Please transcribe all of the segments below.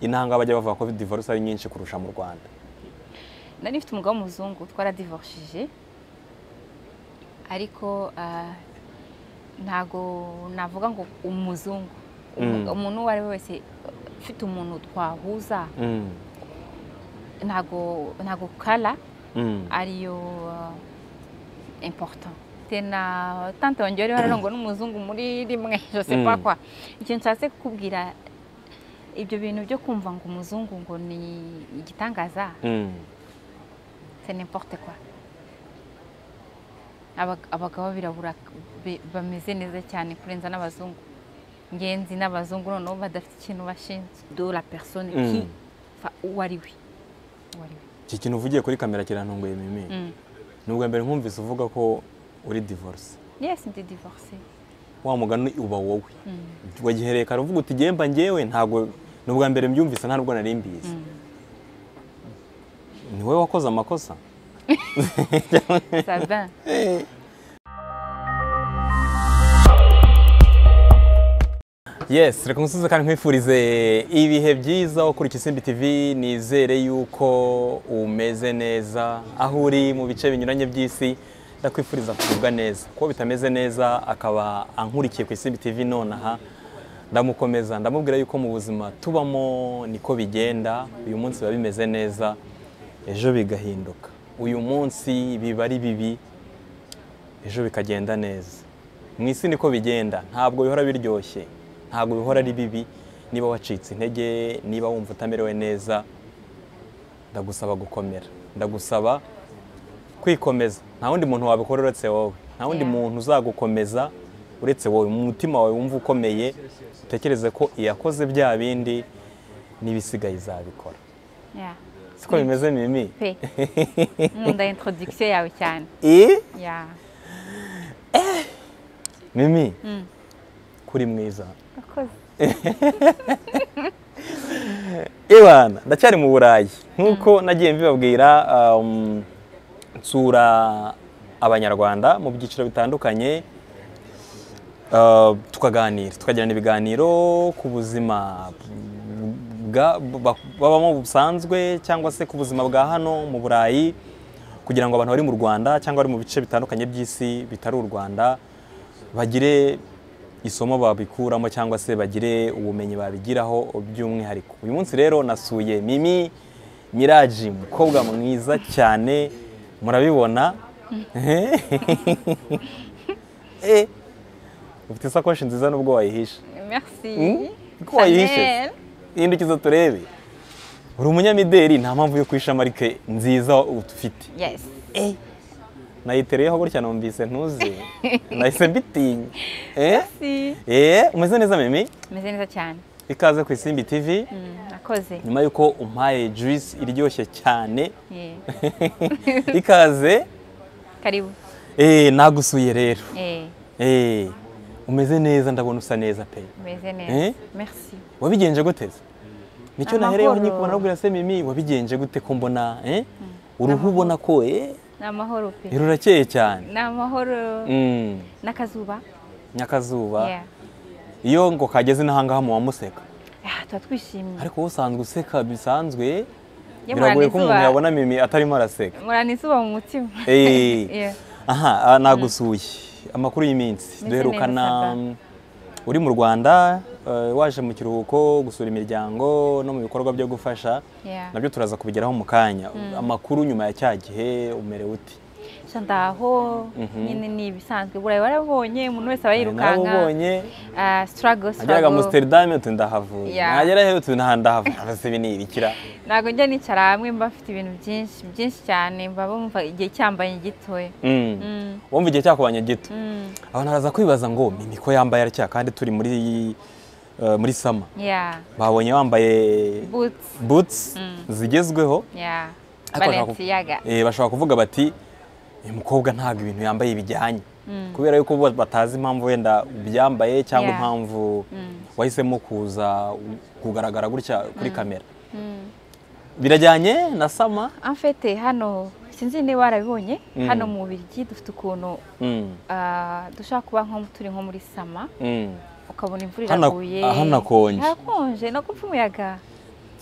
intanga bajya bavuga ko divorce ari nyinshi kurusha mu rwanda nari mfite umugabo w'umuzungu twaradivorishije ariko ah, ntago navuga ngo umuzungu Mm. umuntu uwo ari we wese ufite umuntu twahuza Mm, ntago ntago kara mm, ariyo ah, important tena tante wanjye wari hano ngo n'umuzungu muri rimwe jose Mm. pakwa icyo nshatse kukubwira ibyo bintu byo kumva ngo umuzungu ngo ni igitangaza mm. c'est n'importe quoi Abag- abagabo birabura be- bameze neza cyane kurenza n'abazungu ngenzi n'abazungu noneho badafite ikintu bashinzwe do la personne Mm. qui fa uwo ari we uwo ari we iki kintu uvugiye kuri kamera kirantunguye mimi Mm. ni ubwa mbere nkumvise uvuga ko uri divorce yes ndi divorcée wa mugani uba wowe Mm. wagihereye kare uvuga uti gemba ngewe ntabwo ni ubwa mbere mbyumvise nta nubwo nari mbizi Mm. ni wowe wakoze amakosa Sabin. yes reka umusozi kandi nkwifurize ibihe byiza ukurikije isimbi tv nizere yuko umeze neza aho uri mu bice binyuranye by'isi ndakwifuriza kugubwa neza kuko bitameze neza akaba ankurikiye ku isimbi tv nonaha ndamukomeza ndamubwira yuko mu buzima tubamo niko bigenda uyu munsi biba bimeze neza ejo bigahinduka uyu munsi biba ari bibi ejo bikagenda neza mu isi niko bigenda ntabwo bihora biryoshye ntabwo bihora ari bibi niba wacitse intege niba wumva utamerewe neza ndagusaba gukomera ndagusaba kwikomeza nta wundi muntu wabikora uretse wowe nta wundi Yeah. muntu uzagukomeza uretse wowe mu mutima wawe wumva ukomeye utekereze ko iyakoze bya bindi n'ibisigaye izabikora Yeah. siko bimeze mimi Pe. Nkunda introduction yawe cyane. Eh? Yeah. mimi Mm. kuri mwiza Urakoze. Ibana ndacyari mu Burayi nk'uko nagiye mbibabwira um, nsura abanyarwanda mu byiciro bitandukanye uh, tukaganira tukagirana ibiganiro ku buzima bwa- ba- babamo busanzwe cyangwa se ku buzima bwa hano mu Burayi kugira ngo abantu bari mu Rwanda cyangwa bari mu bice bitandukanye by'isi bitari u Rwanda bagire isomo babikuramo cyangwa se bagire ubumenyi babigiraho by'umwihariko uyu munsi rero nasuye mimi miraji umukobwa mwiza cyane murabibona Eh, ufite isakoshi nziza nubwo wayihishe Merci. Ko wayihishe Chanel. yindukiza turebe uri umunyamideli nta mpamvu yo kwisha marike nziza ufite Yes. nayitereyeho gutya numvise ntuzi nahise mbitinya Eh? Si. Eh, umeze neza mimi Meze neza cyane. ikaze ku isimbi tv Mm. Urakoze. nyuma y'uko umpaye juice iryoshye cyane Yeah. ikaze Karibu. eh, nagusuye rero Eh. Eh, umeze neza ndabona usa neza pe Meze Eh? neza. Merci. wabigenje guteze nicyo nahereyeho Amahoro. nyikubona nabwira se mimi wabigenje gute ko mbona eh? uruhu ubona ko eh, Ni amahoro pe. rurakeye cyane Ni amahoro Mm, n'akazuba. nyakazuba Yeah. iyo ngo kageze n'ahangaha mu wamuseka Ah, tuba twishimye. ariko wowe usanzwe useka bisanzwe Ye biragoye ko murana umuntu izuba- yabona mimi atarimo araseka Murana izuba mu mutima. Eh. Yeah. aha nagusuye amakuru y'iminsi Meze duherukana neza, uri mu rwanda eh, waje mu kiruhuko gusura imiryango no mu bikorwa byo gufasha Yeah. nabyo turaza kubigeraho mu kanya amakuru nyuma ya cya gihe umerewe uti Gusa ndaho nyine ni ibisanzwe burayi warabonye umuntu wese aba yirukanka narabubonye Ah, struggle ageraga mu struggle amsterdam uti ndahavuye Yeah. nagera hehe uti nta ndahavuye ese ibi ni ibikira ntabwo njya nicara hamwe mba mfite ibintu byinshi byinshi cyane mba bumva igihe cyambaye gitoya Mm. Mm, wumva igihe cyakubanye gito mm, abantu baraza kwibaza ngo mimi ko yambaye atya kandi turi muri eh, muri sama yeah babonye wambaye boots boots zigezweho yeah Ariko ntabwo- balenciaga eh, bashobora kuvuga bati uyu mukobwa ntabwo ibintu yambaye bijyanye Mm. kubera yuko bo batazi impamvu wenda ubyambaye cyangwa Yeah. impamvu wahisemo kuza u- kugaragara gutya kuri kamera Mm. birajyanye na sama en fait hano sinzi niba warabibonye Mm. hano mu Bubiligi dufite ukuntu Mm, ah, dushobora kuba nko turi nko muri sama mm. ukabona imvura Hana- iraguye ah, hanakonje. harakonje nako upfa umuyaga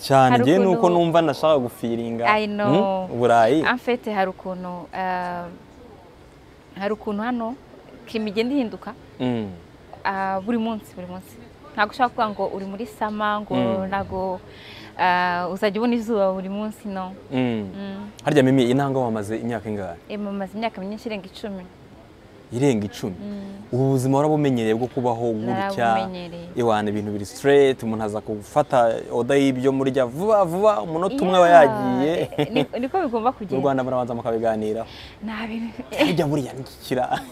cyane Hari njyewe ni uko ukuntu- numva nashaka gufiringa I know. Mm, uburayi amfete hari ukuntu ah, hari ukuntu hano kim igenda ihinduka Mm, ah, buri munsi buri munsi ntabwo ushobora kuvuga ngo uri muri sama ngo Mm. ntabwo ah, uzajya ubona izuba buri munsi no mm. Mm. harya mimi intanga wamaze imyaka ingahe Eh, mamaze imyaka myinshi irenga icumi irenga icumi ubu buzima warabumenyereye bwo kubaho gutya Narabumenyereye. iwana ibintu biri straight umuntu aza gufata oda y'ibyo murya vuba vuba umunota umwe aba Yeah. yagiye Eh, ni- niko bigomba mu kugenda rwanda murabanza mukabiganiraho nta bintu hirya buriya nikikira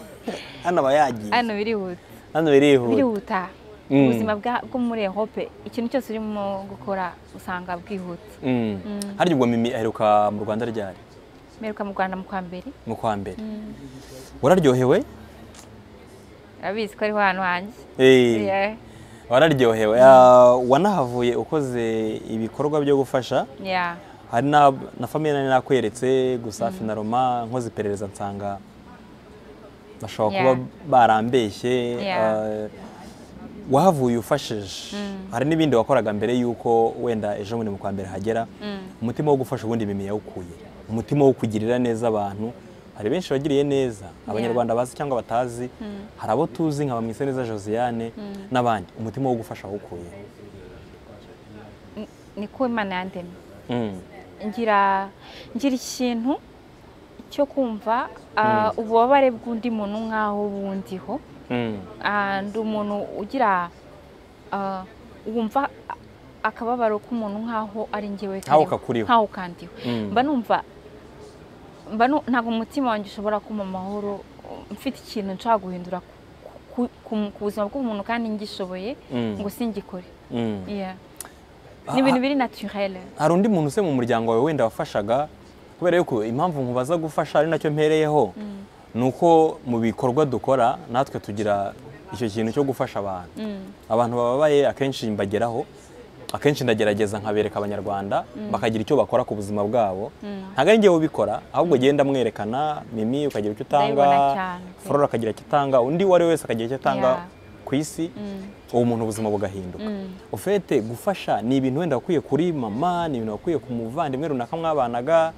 hano aba yagiye hano birihuta hano birihuta birihuta Mm. ubuzima bwa- bwo muri ehope ikintu cyose urimo gukora usanga bwihuta Mm. harya ubwo mimi aheruka mu rwanda ryari meruka mu rwanda mu kwa mbere mu kwa mbere wararyohewe urabizi ko ariho hantu hanjye Eh, Yeah. wararyohewe Ah, wanahavuye ukoze ibikorwa byo gufasha Yeah. hari na, na famiye nari nakweretse gusa finaroma nkoze iperereza nsanga bashobora Yeah. kuba barambeshye Yeah. eh, wahavuye ufashije hari n'ibindi wakoraga mbere y'uko wenda ejo bundi mu kwa mbere hagera umutima wo gufasha ubundi mimi yawukuye umutima wo kugirira neza abantu hari benshi bagiriye neza abanyarwanda bazi cyangwa batazi hari abo tuzi nka bamwiseneza josiane n'abandi umutima wo gufasha awukuye Ni- niko imana yandemye Mm. ngira ngira ikintu cyo kumva ah, ububabare bw'undi muntu nk'aho bundiho Mm. Ah, ndi umuntu ugira ah, wumva akababaro k'umuntu nk'aho ari njyewe Nk'aho kariho, kakuriho. nk'aho kandiho Mm. mba numva mba nu- ntabwo umutima wanjye ushobora kuma amahoro mfite ikintu nshobora guhindura ku- ku- ku buzima bw'umuntu kandi ngishoboye Mm. ngo singikore Mm. Yeah. ni ibintu biri naturel hari undi muntu se mu muryango wawe wenda wafashaga kubera yuko impamvu nkubaza gufasha ari nacyo mpereyeho ni uko mu bikorwa dukora natwe tugira icyo kintu cyo gufasha abantu abantu bababaye akenshi mbageraho akenshi ndagerageza nkabereka abanyarwanda bakagira icyo bakora ku buzima bwabo ntabwo ari ngewe ubikora ahubwo genda mwerekana mimi ukagira icyo utanga Ndabibona cyane, pe. flora akagira icyo atanga undi uwo ari we wese akagira icyo atanga Yeah. ku isi uwo muntu ubuzima bugahinduka ufite gufasha ni ibintu wenda wakwiye kuri mama ni ibintu wakwiye ku muvandimwe runaka mwabanaga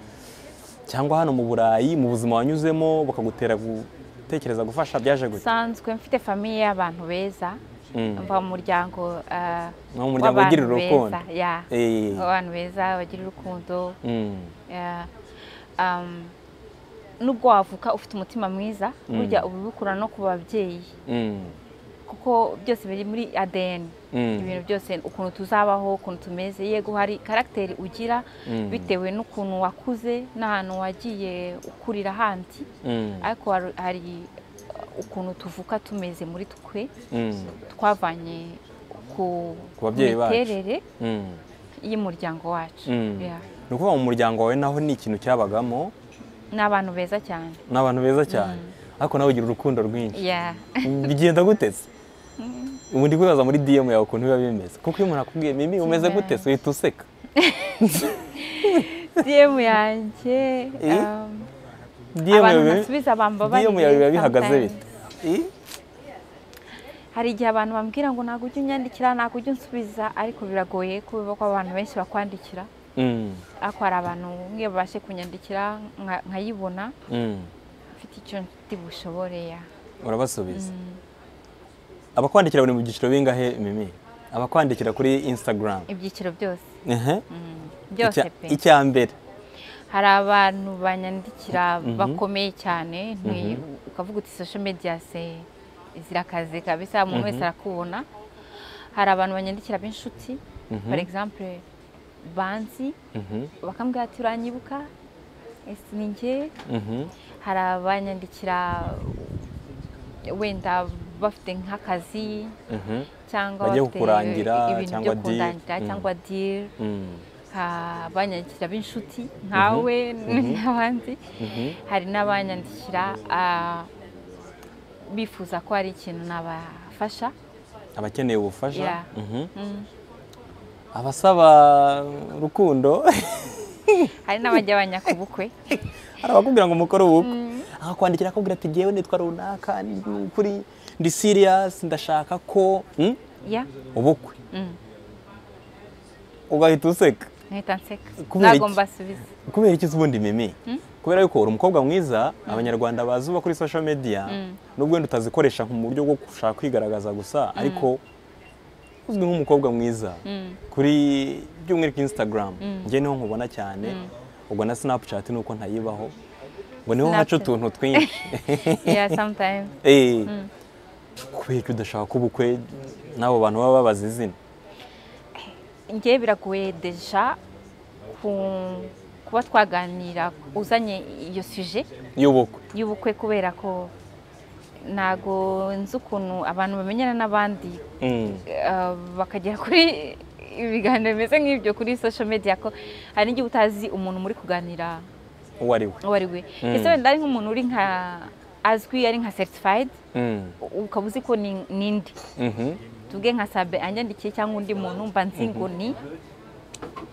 cyangwa hano mu burayi mu buzima wanyuzemo bakagutera gutekereza gufasha byaje gute usanzwe mfite famiye y'abantu beza mva mu muryango ah, Ni mu muryango w'abantu ugirira urukundo. beza, yeah. Eh. w'abantu beza bagira urukundo Mm, yeah. Um, nubwo wavuka ufite umutima mwiza burya uba ubikura no ku babyeyi mm, kuko byose biri muri ADN Mm. ibintu byose ukuntu tuzabaho ukuntu tumeze yego hari karagiteri ugira Mm. bitewe n'ukuntu wakuze n'ahantu wagiye ukurira handi mm, ariko hari- hari ukuntu tuvuka tumeze muri twe mm, twavanye ku Ku babyeyi bacu. miterere mm, y'umuryango wacu mm. Yeah. ni ukuvuga mu muryango wawe naho ni ikintu cyabagamo ni abantu beza cyane ni abantu beza cyane ariko nawe ugira urukundo rwinshi Yeah. bigenda gutetse ubu ndi kwibaza muri DM yawe ukuntu biba bimeze kuko iyo umuntu akubwiye mimi umeze Yeah. gutetse uhita useka DM yanjye Eh? um, DM abantu yawe- ntasubiza bambabarire DM yawe biba bihagaze sometimes. bite Eh? hari igihe abantu bambwira ngo ntabwo ujya unyandikira ntabwo ujya unsubiza ariko biragoye kubera ko abantu benshi bakwandikira Mm, ariko hari abantu bamwe babashe kunyandikira nka- nkayibona mm. mfite icyo ndi bushobore ya urabasubiza abakwandikira bari mu byiciro bingahe mimi abakwandikira kuri instagram ibyiciro byose Ehe. byose Icya- pe icya mbere hari abantu banyandikira bakomeye cyane nti- ukavuga uti social media se zirakaze kabisa umuntu wese arakubona hari abantu banyandikira b'inshuti for example banzi Mhm, bakambwira ati uranyibuka ese ni njye mhm, hari abanyandikira wenda bafite nk'akazi mhm, cyangwa Bagiye bafite kukurangira ibintu cyangwa byo deal. kundangira Mm. cyangwa diri mm, abanyandikira b'inshuti nkawe n'abandi mhm. hari n'abanyandikira ah, bifuza ko hari ikintu nabafasha abakeneye ubufasha Yeah. mhm. Mm. abasaba urukundo hari n'abajya bajya ku bukwe hari abakubwira ngo mukore ubukwe akakwandikira akakubwira ati ngewe nitwa runaka ni ukuri ndi serious ndashaka ko mm, ya ubukwe ugahita useka nkahita nseka Kubera iki? ntabwo mbasubiza kubera iki ubundi mimi kubera yuko uri umukobwa mwiza abanyarwanda bazi uba kuri social media nubwo wenda utazikoresha mu buryo bwo gushaka kwigaragaza gusa ariko uzwi nk'umukobwa mwiza kuri by'umwihariko instagram njye niho nkubona cyane ubwo na snapchat nuko ntayibaho ngo niho haca Snapchat. utuntu twinshi yeah sometimes Eh, kubera ko udashaka ubukwe n'abo bantu baba babaza izina njye biragoye deja ku- kuba twaganira uzanye iyo suje y'ubukwe y'ubukwe kubera ko ntago nzi ukuntu abantu bamenyana n'abandi Mm. eh, bakagera kuri ibiganiro bimeze nk'ibyo kuri social media ko hari n'igihe utazi umuntu muri kuganira uwo ari we uwo ari we Mm. ese wenda ari nk'umuntu uri nka azwi ari nka certified Mm. ukaba uzi ko ni ni indi Mhm. tuvuge nka sabe anyandikiye cyangwa undi muntu mba nzi ngo ni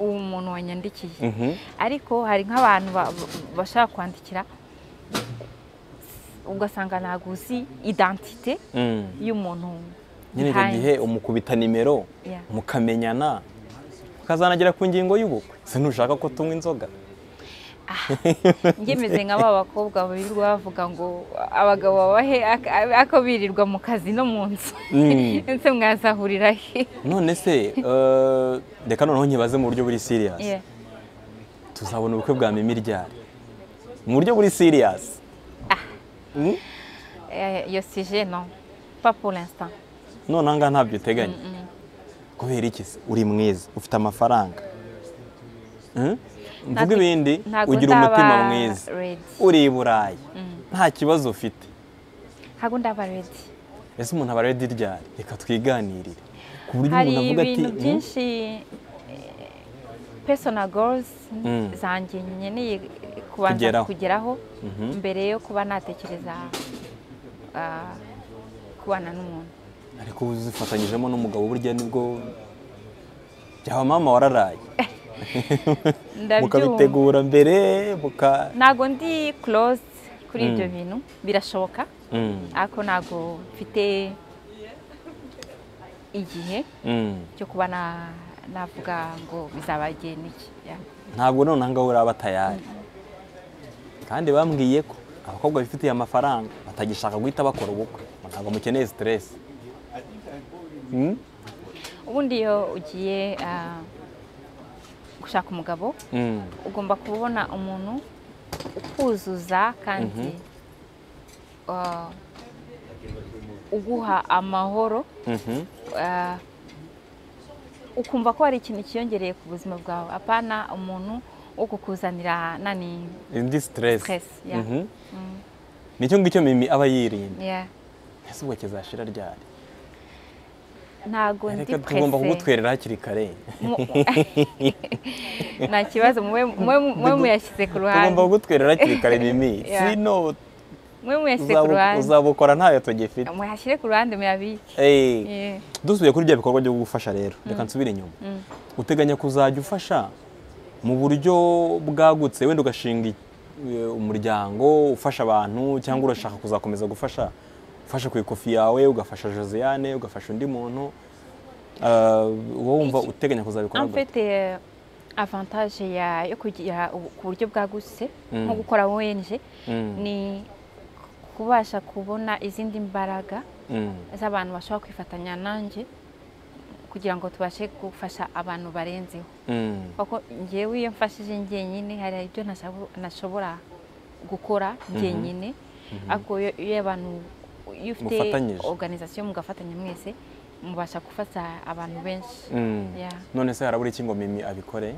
umuntu wanyandikiye Mhm. ariko hari nk'abantu ba- ba- bashaka kwandikira ugasanga ntabwo uzi identite Mm. y'umuntu nyine icyo behind. gihe umukubita nimero Yeah. mukamenyana mukazanagera ku ngingo y'ubukwe se ntushaka ko tunywa inzoga njye meze nka ba bakobwa birirwa bavuga ngo abagabo babahe ak- ako birirwa mu kazi no mu nzu Mm. ese mwazahurira he none se eh, reka noneho nkibaze mu buryo buri Yeah. siriyasi tuzabona ubukwe bwa mimi ryari mu buryo buri siriyasi Eh, iyo sije no pas pour l'instant noneho ngaha ntabyo uteganya kubera iki se uri mwiza ufite amafaranga Mm? mvuga Ntabwo- ibindi ntabwo ugira umutima ndaba mwiza ready. uri i burayi nta kibazo ufite ntabwo ndaba redi ese umuntu aba redi ryari reka twiganirire ku buryo hari umuntu avuga ati ibintu "Mm, byinshi pesona goruzi Mm. zanjye nkeneye kubanza Kugeraho. kugeraho Mhm. mbere yo kuba natekereza ah, kubana n'umuntu ariko ubu zifatanyijemo n'umugabo burya nibwo byaba mama wararaye ndabyumva mukabitegura mbere muka ntabwo ndi korozi kuri ibyo Mm. bintu birashoboka Mm, ariko ntabwo mfite igihe mm. cyo kuba na- navuga ngo bizaba igihe n'iki Yeah. ntabwo noneho ngaho uraba tayari kandi bambwiye ko abakobwa bifitiye amafaranga batagishaka guhita bakora ubukwe ngo ntabwo mukeneye siteresi Mm, ubundi iyo ugiye ah, gushaka umugabo mm. ugomba kubona umuntu ukuzuza kandi ah, uguha amahoro Mhm. ah, ukumva ko hari ikintu cyiyongereye ku buzima bwawe apana umuntu wo kukuzanira nani indi siteresi stress yeah. Mhm. Mm, nicyo ngicyo mimi aba yirinda yeah. ese ubwo kizashira ryari ntago ndi reka tugomba pressé. kugutwerera hakiri kare nta kibazo mube mube- mube muyashyize ku ruhande tugomba kugutwerera hakiri kare mimi Yeah. sino mwe muyashyize ku uzabu- ruhande uzabukora ntayo tugifite muyashyire ku ruhande muyabike Eh, Yeah. dusubiye kuri bya bikorwa byo gufasha rero reka nsubire inyuma uteganya kuzajya ufasha mu buryo bwagutse wenda ugashinga eh, umuryango ufasha abantu cyangwa urashaka kuzakomeza gufasha ufasha ku ikofi yawe ugafasha josiane ugafasha undi muntu Eh, wowe wumva uteganya kuzabikora En gute? fait, euh, avantage ya, yo kugira ubu- ku buryo bwagutse Mm. nko gukora ONG Mm. ni kubasha kubona izindi mbaraga Mm, z'abantu bashobora kwifatanya nanjye kugira ngo tubashe gufasha abantu barenzeho mm, kuko njyewe iyo mfashije njyenyine hari ibyo ntashabo- ntashobora gukora njyenyine ariko iyo iyo abantu iyo ufite Mufatanyije. organisation mugafatanya mwese mubasha gufasha abantu benshi mm. Yeah. none se harabura iki ngo mimi abikore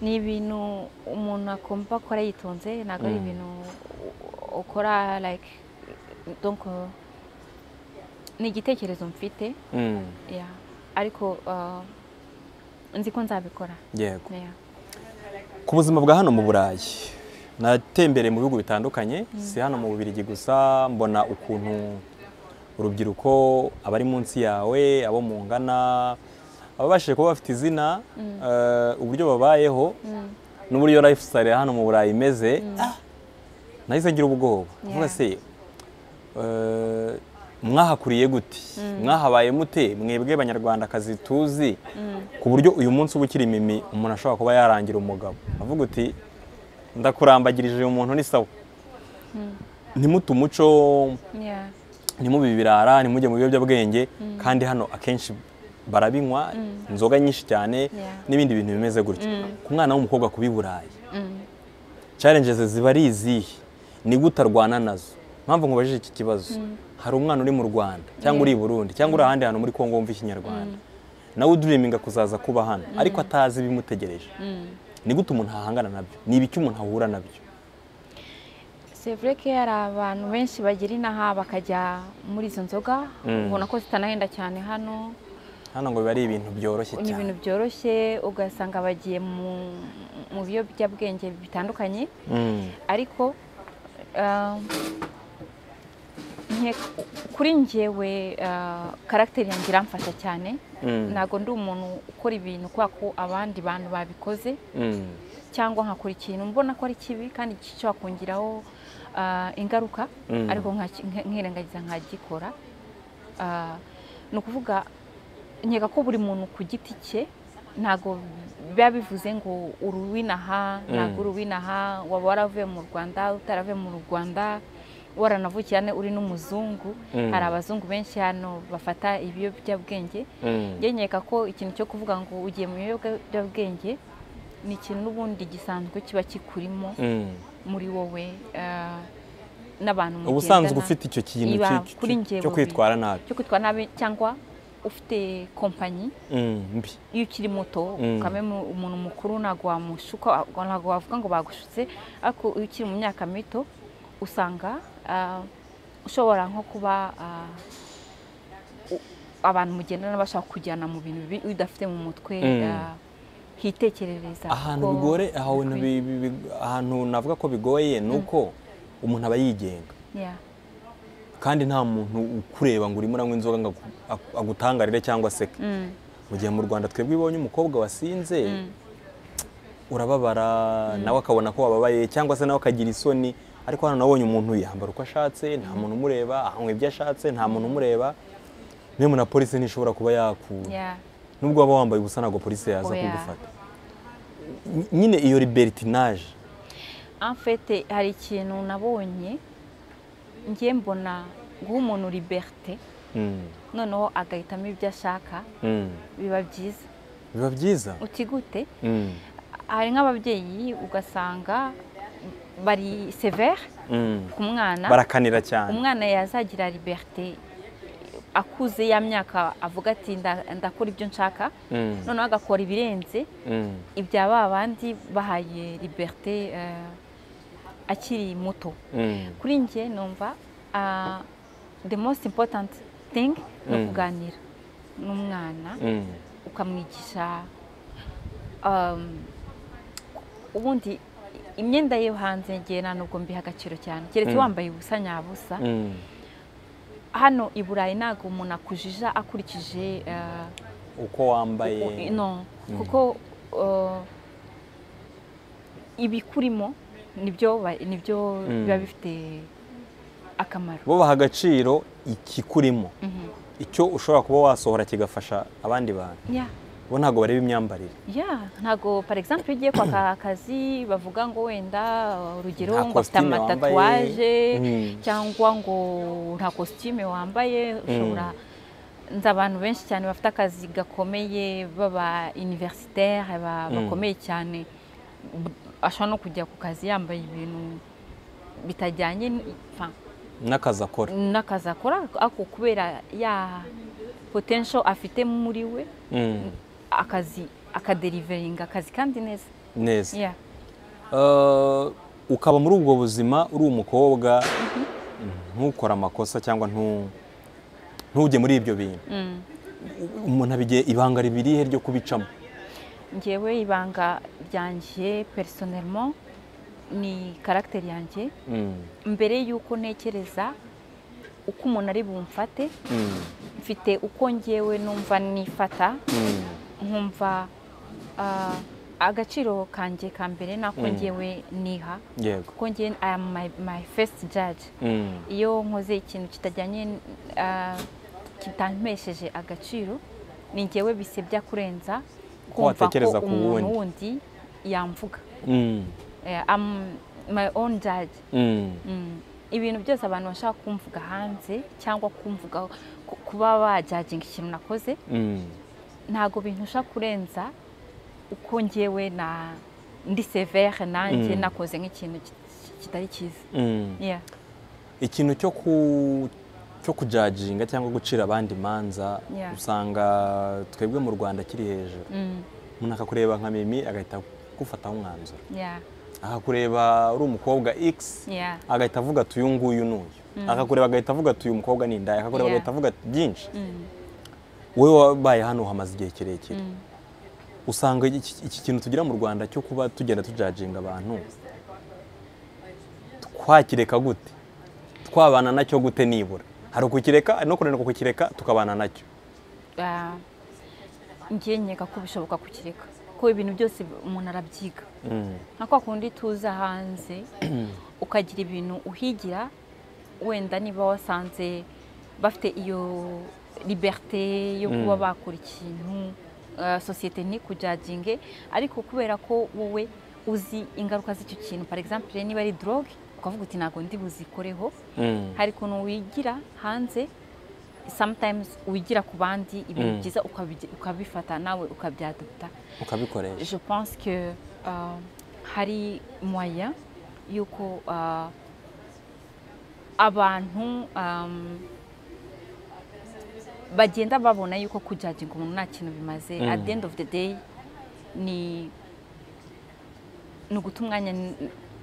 ni ibintu umuntu akumva akora yitonze ntabwo ari Mm. ibintu u- ukora like donc uh, ni igitekerezo mfite Mm, yeah. ariko uh, nzi ko nzabikora yego yeah. ku buzima bwa hano mu burayi natembereye mu bihugu bitandukanye si hano mu bubirigi gusa mbona ukuntu urubyiruko abari munsi yawe abo mungana ababashije kuba bafite izina eh, uburyo babayeho n'uburyo lifestyle ya hano mu burayi imeze Ah, nahise ngira ubwoba Yeah. mvuga se eh, mwahakuriye gute mwahabaye mute mwebwe banyarwandakazi tuzi ku buryo uyu munsi uba ukiri mimi umuntu ashobora kuba yarangira umugabo avuga uti ndakurambagirije uyu muntu ni sawa ntimutu umuco Yeah. ntimubi ibirara ntimujye mu biyobyabwenge kandi hano akenshi barabinywa inzoga nyinshi cyane Yeah. n'ibindi bintu bimeze gutyo ku mwana w'umukobwa kuba i burayi challenges ziba ari izihe ni gute arwana nazo mpamvu nkubajije iki kibazo hari umwana uri mu rwanda cyangwa uri i burundi cyangwa uri ahandi hantu muri kongo wumva ikinyarwanda nawe uduriminga kuzaza kuba hano ariko atazi ibimutegereje ni gute umuntu ahangana nabyo ni ibiki umuntu ahura nabyo C'est vrai ko hari abantu benshi bagira inaha bakajya muri izo nzoga ubona ko zitanahenda cyane hano hano ngo biba ari ibintu byoroshye ni cyane ibintu byoroshye ugasanga bagiye mu mu biyobyabwenge bitandukanye Mm. ariko ah, nke- kuri njyewe ah, karagiteri yanjye iramfasha cyane Mm. ntabwo ndi umuntu ukora ibintu kubera ko abandi bantu babikoze Mm. cyangwa nkakora ikintu mbona ko ari kibi kandi gishobora kungiraho ah, ingaruka Mm. ariko nkaki- nk- nkirengagiza nkagikora Ah, ni ukuvuga nkeka ko buri muntu ku giti cye ntabwo biba bivuze ngo uruwinaha ntabwo uruwinaha waba waravuye mu rwanda utaravuye mu rwanda waranavukiye hano uri n'umuzungu Mm. hari abazungu benshi hano bafata ibiyobyabwenge Mm. njye nkeka ko ikintu cyo kuvuga ngo ugiye mu biyobyabwenge ni ikintu n'ubundi gisanzwe kiba kikurimo Mm. muri wowe eh, n'abantu mugendana ubusanzwe ufite icyo kintu Iba cyo- kuri cyo- njyewe cyo kwitwara nabi cyo kwitwara nabi cyangwa ufite kompanyi Mm, mbi iyo ukiri muto Mm. ukamenya umuntu mukuru ntabwo wamushuka ntabwo wavuga ngo bagushutse ariko iyo ukiri mu myaka mito usanga ah, ushobora nko kuba ah, u- abantu mugendana bashaka kujyana mu bintu bibi iyo udafite mu mutwe Mm. ah, hitekerereza ahantu ko bigore ahantu bikwiye. bi- bi- bi- ahantu navuga ko bigoye ni uko umuntu aba yigenga Yeah. kandi nta muntu ukureba ngo urimo uranywa inzoga ngo agu- agu- agutangarire cyangwa aseke Mm. mu gihe mu rwanda twebwe ibonye umukobwa wasinze urababara nawe akabona ko wababaye cyangwa se nawe akagira isoni ariko hano nabonye umuntu yambara uko ashatse nta muntu umureba anywa ibyo ashatse nta muntu umureba niyo na polisi ntishobora kuba yakura Yeah. nubwo waba wambaye ubusa ntabwo polisi yaza Oya. kugufata Ny- nyine iyo libertinaje En fait, hari ikintu nabonye ngiye mbona guha umuntu liberite Mm, noneho agahitamo ibyo ashaka mm. biba byiza biba byiza utigute Mm, hari nk'ababyeyi ugasanga bari severe mm. ku mwana barakanira cyane umwana yazagira liberite akuze ya myaka avuga ati "Nda- ndakora ibyo nshaka Mm, noneho agakora ibirenze mm. ibya ba bandi bahaye liberite eh, akiri muto Mm, kuri njye numva ah, the most important thing ni Mm. ukuganira n'umwana mm. ukamwigisha um, ubundi imyenda yo hanze ngiye nta nubwo mbiha agaciro cyane keretse Mm. wambaye ubusa nyabusa Mm. hano i burayi ntabwo umuntu akujija akurikije eh, uko wambaye u- no Mm. kuko eh, ibikurimo nibyo ba- nibyo Mm. biba bifite akamaro bo baha agaciro ikikurimo Mhm. icyo ushobora kuba wasohora kigafasha abandi bantu Yeah. bo ntabwo bareba imyambarire ya ntabwo par exemple iyo ugiye kwaka akazi bavuga ngo wenda urugero Nta ngo afite costume wambaye. amatatuwaje Mm. cyangwa ngo nta kositime wambaye ushobora nzi abantu benshi cyane bafite akazi gakomeye baba universitaire ba- Mm. bakomeye cyane ashobora no kujya ku kazi yambaye ibintu bitajyanye n- enfin, n'akazi akora n'akazi akora ariko kubera ya potential afite muri we Mm, akazi akaderiveringa akazi kandi neza neza Yeah. Eh, ukaba muri ubwo buzima uri umukobwa ntukore amakosa cyangwa ntu- ntujye muri ibyo bintu Mm. umuntu abigiye ibanga ribirihe ryo kubicamo njyewe ibanga ryanjye personellement ni karagiteri yanjye Mm, mbere y'uko ntekereza uko umuntu ari bumfate mm, mfite uko njyewe numva nifata mm. nkumva ah, agaciro kanjye ka mbere nako ngewe niha yego kuko ngewe I am my my first judge Mm, iyo nkoze ikintu kitajyanye ah, kitampesheje agaciro ni ngewe bisebya kurenza kumva watekereza ko ku umuntu wundi. wundi yamvuga mm, Eh, I'm my own judge mm, Mm. ibintu byose abantu bashaka kumvuga hanze cyangwa kumvuga ku- kuba bajajinga ikintu nakoze mm. ntabwo bintusha kurenza uko ngewe na ndi severe nanjye Mm. nakoze nk'ikintu ki- ki- kitari cyiza Mm. Yeah. ikintu cyo ku cyo kujajinga cyangwa gucira abandi imanza Yeah. usanga twebwe mu rwanda kiri hejuru Mm. umuntu akakureba nka mimi agahita agufataho umwanzuro Yeah. akakureba uri umukobwa x Yeah. agahita avuga ati uyu nguyu n'uyu akakureba agahita avuga ati uyu mukobwa ni indaya akakureba Yeah. agahita avuga ati byinshi Mm. wowe wabaye hano hamaze igihe kirekire Mm. usanga iki iki kintu tugira mu rwanda cyo kuba tugenda tujajinga abantu twakireka gute twabana nacyo gute nibura hari ukukireka no kunanirwa kukireka tukabana nacyo Ah, ngiye nkeka ko bishoboka kukireka ko ibintu byose umuntu arabyiga Mm, nka kwa kundi tuza hanze ukagira ibintu uhigira wenda niba wasanze bafite iyo liberite yo kuba bakora ikintu ah, sosiyete ntikujajinge ariko kubera ko wowe uzi ingaruka z'icyo kintu par exemple niba ari drogue ukavuga uti ntabwo ndi buzikoreho mm, hari ukuntu wigira hanze sometimes wigira ku bandi ibintu Mm. byiza ukabi- ukabifata nawe ukabyadopta ukabikoresha je pense que euh, hari moyen y'uko euh, abantu um, bagenda babona y'uko kujajinga umuntu nta kintu bimaze Mm. at the end of the day ni ni uguta umwanya n-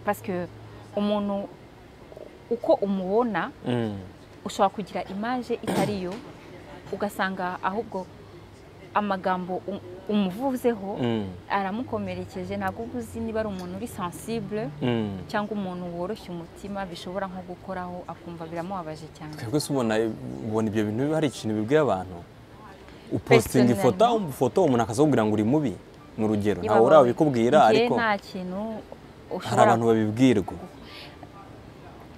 parce que umuntu uko umubona Mm, ushobora kugira imaje itari yo ugasanga ahubwo amagambo um- umuvuzeho mm, aramukomerekeje ntabwo uba uzi niba ari umuntu uri sensible mm. cyangwa umuntu woroshya umutima bishobora nko gukoraho akumva biramubabaje cyane twebwe se ubona ubona ibyo bintu hari ikintu bibwiye abantu upositinga ifoto ifoto umuntu akazakubwira ngo uri mubi ni urugero ntawe Ibabawe. urabikubwira Njye ariko nta kintu hari ushobora abantu babibwirwa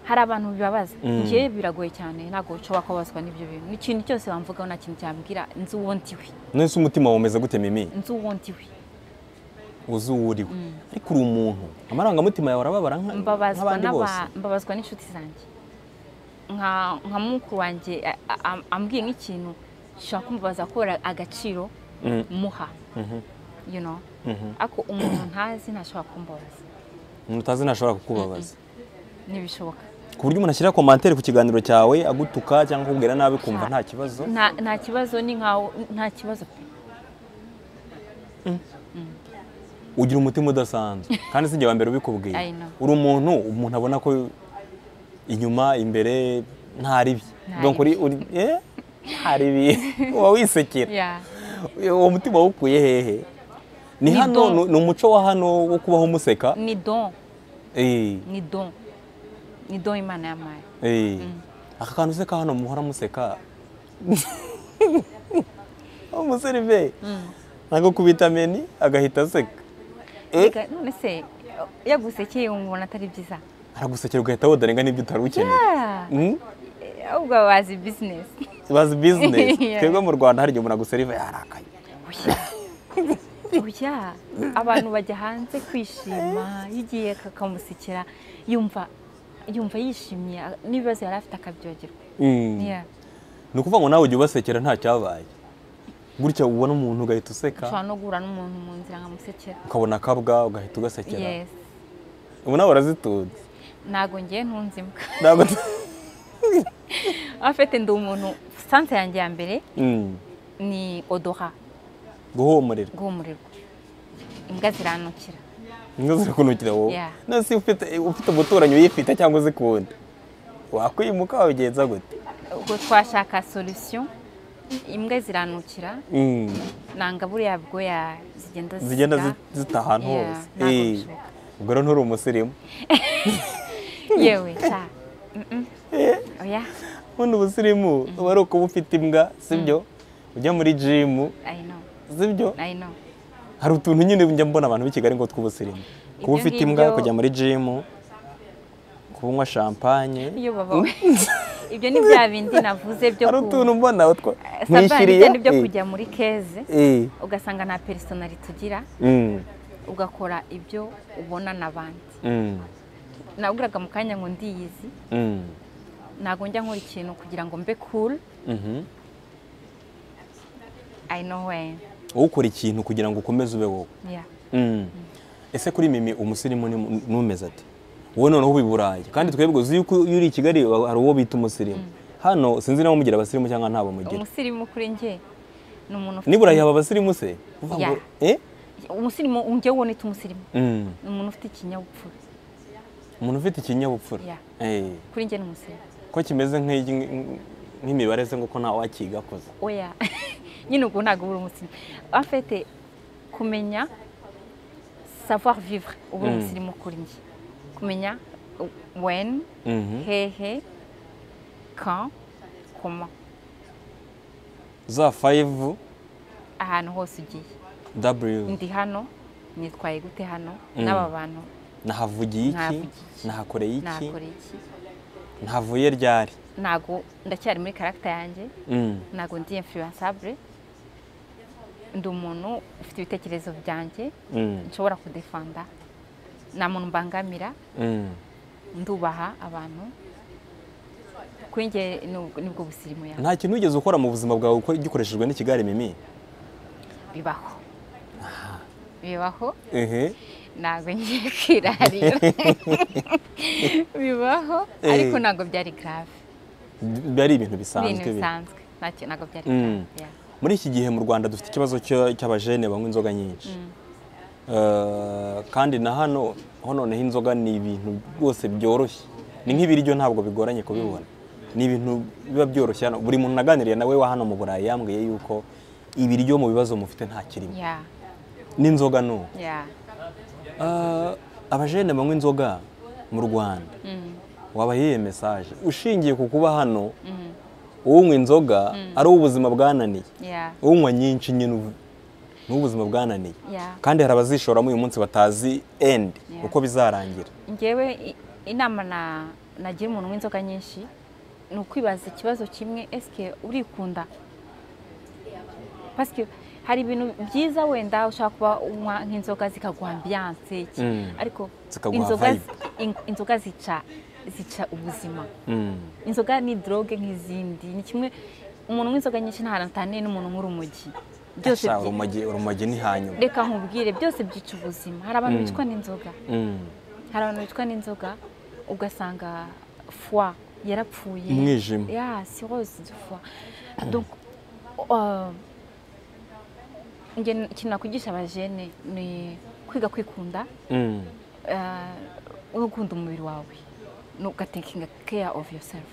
hari abantu bibabaza Mm. njye biragoye cyane ntabwo ushobora kubabazwa n'ibyo bintu n'ikintu cyose wamvugaho nta kintu cyambwira nzi uwo ndiwe nese umutima wumeze gute mimi nzi uwo ndiwe uzi uwo uri we ariko uri umuntu amarangamutima yawe arababara nka- mbabazwa nk'abandi n'aba- bose mbabazwa n'inshuti zanjye nka nka mukuru wanjye a- a- am- ambwiye nk'ikintu gishobora kumubaza kubera agaciro Mm. muha you know ariko umuntu ntazi ntashobora kumbabaza umuntu utazi ntashobora kukubabaza ntibishoboka ku buryo umuntu ashyira komantere ku kiganiro cyawe agutuka cyangwa akubwira nabi kumva nta kibazo Nta- nta kibazo ni nkawe nta kibazo pe ugira umutima udasanzwe kandi si njye wa mbere ubikubwiye I know. uri umuntu umuntu abona ko inyuma imbere ntari bye Ntari donc uri uri eh ntari bye uba wisekera Yeah. uwo mutima wawukuye hehe ni Ni hano don. ni- ni umuco wa hano wo kubaho museka ni don eh ni don ni don imana yampaye eh aka kantu useka hano muhora museka umuserive ntabwo ku vitamini agahita aseka eh Reka, none se yagusekeye umubona atari byiza aragusekera ugahita wodarenga n'ibyo utari ukeneye Ah, Mm? ahubwo bazi bizinesi bazi bizinesi Yeah. twebwe mu rwanda hari igihe umuntu aguseriva yarakaye Oya. Oya abantu bajya hanze kwishima yigiye kakamusekera yumva yumva yishimye n'ibibazo yari afite akabyogerwa Mm. Yeah. ni ukuvuga ngo nawe ujya ubasekera nta cyabaye gutya ubona umuntu ugahita useka ushobora no guhura n'umuntu mu nzira nkamusekera ukabona akabwa ugahita ugasekera yes ubu nawe urazitunze ntabwo ngiye ntunze imbwa ntabwo afite ndi umuntu sanse yanjye ya mbere Mm. ni odoha guhumurira guhumurirwa imbwa ziranukira inka zirakunukira wowe Yeah. nasi ufite ufite umuturanyi uyifite cyangwa uzikunda wakwimuka wabigenza gute ubwo twashaka solution imbwa ziranukira Mm. nanga buriya bwoya zigenda zigenda zisya. zi- zita ahantu Yeah, hose ntabwo Eh. bishoboka. ubwo rero nturi umusirimu yewe ta Mm-mm. oya ubundi ubusirimu uba ari ukuba ufite imbwa sibyo ujya muri jimu i know sibyo i know hari utuntu nyine njya mbona abantu b'i kigali ngo tw'ubusirimu kuba Ibyo ufite ngibyo- imbwa kujya muri jimu kunywa champagne iyo baba we ibyo ni bya bindi navuze byo hari utuntu mbona utwo sabani n'ibyo eh, kujya muri keze eh, ugasanga nta personali tugira mm, ugakora ibyo ubona n'abandi mm, nabwiraga mu kanya ngo ndiyizi mm, ntabwo njya nkora ikintu kugira ngo mbe cool mhm. i know when wowe ukora ikintu kugira ngo ukomeze ube wowe yeah Mm. ese kuri mimi umusirimu ni- numeze ati wowe noneho uba i burayi kandi twebwe uzi yuko iyo uri i kigali wa- hari uwo bita umusirimu hano sinzi nawe mugira abasirimu cyangwa ntabo mugira umusirimu kuri njye ni umuntu ufite nibura yaba abasirimu se uvuga ngo eh? umusirimu njyewe ubona ita umusirimu Mm. ni umuntu ufite ikinyabupfura umuntu ufite ikinyabupfura Yeah. Eh. kuri njye ni umusirimu ko kimeze nk'igi- nk'imibare se ngo ko nta wakigakoze oya nyine ubwo ntabwo uri umusirimu afite kumenya savoir vivre uba uri Mm. umusirimu kuri njye kumenya when Mhm. hehe quand comment za fayivu ahantu hose ugiye daburiyu ndi hano nitwaye gute hano Mm. n'aba bantu nahavugiye iki Nahavugiye iki? nahakoreye iki nakora iki ntavuye ryari ntabwo ndacyari muri karagita yanjye Mm. ntabwo ndi influensable ndi umuntu ufite ibitekerezo byanjye Mm. nshobora kudefanda nta muntu mbangamira Mm. ndubaha abantu kuri njye ni- nibwo busirimu yawe nta kintu wigeze ukora mu buzima bwawe uko gikoreshejwe n'ikigare mimi bibaho bibaho ehe ntabwo ngiye kwirarira bibaho Eh. ariko ntabwo byari grave biba ari ibintu ibintu bisanzwe bi- bisanzwe ntacyo ntabwo byari Mm. grave yeah. muri iki gihe mu rwanda dufite ikibazo cyo- cy'abajene banywa inzoga nyinshi Eh, kandi na hano ho noneho inzoga ni ibintu rwose byoroshye ni nk'ibiryo ntabwo bigoranye kubibona ni ibintu biba byoroshye hano buri muntu naganiriye nawe wa hano mu burayi yambwiye yuko ibiryo mu bibazo mufite nta kirimo yeah n'inzoga ni uko yeah Eh, abajene banywa inzoga mu rwanda Mm. wabahiye mesaje ushingiye ku kuba hano unywa inzoga ari ubuzima bwananiye yeah unywa nyinshi nyine ubu- ni ubuzima bwananiye yeah kandi hari abazishoramo uyu munsi batazi endi Yeah. uko bizarangira ngewe i- inama na nagira umuntu w'inzoga nyinshi ni ukwibaza ikibazo kimwe esike urikunda pasike hari ibintu byiza wenda ushobora kuba unywa nk'inzoga zikaguha ambiyanse iki Mm. ariko Zikaguha inzoga vibe. in- inzoga zica zica ubuzima Mm. inzoga ni droge nk'izindi ni kimwe umuntu w'inzoga nyinshi nta hantu ataniye n'umuntu nk'urumogi byose Sha, byi- urumogi urumogi ni hanyuma reka nkubwire byose byica ubuzima hari abantu bicwa n'inzoga Mm. hari abantu bicwa n'inzoga ugasanga fwa yarapfuye Umwijima. ya sirose de fwa donc euh, nge- ikintu nakwigisha abajene ni kwiga kwikunda Mm. eh, no gukunda umubiri wawe no ugatekinga care of yourself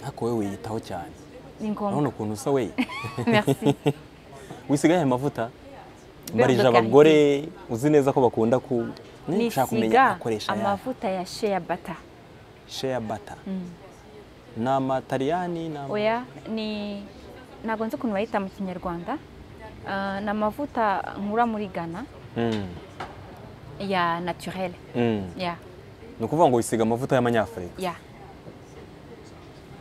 ariko wowe wiyitaho cyane ni urabona ngombwa ukuntu usa we merci wisigaye aya mavuta mbarije Beurre de abagore uzi neza ko bakunda ku Mm, nshaka kumenya nisiga akoresha aya amavuta ya shea butter shea bata ni amataliyani ni ama- oya ni ntabwo nzi ukuntu bayita mu kinyarwanda Eh, ni amavuta nkura muri ghana Mm. ya naturel Mm. ya ni ukuvuga ngo wisiga amavuta y'amanyafurika ya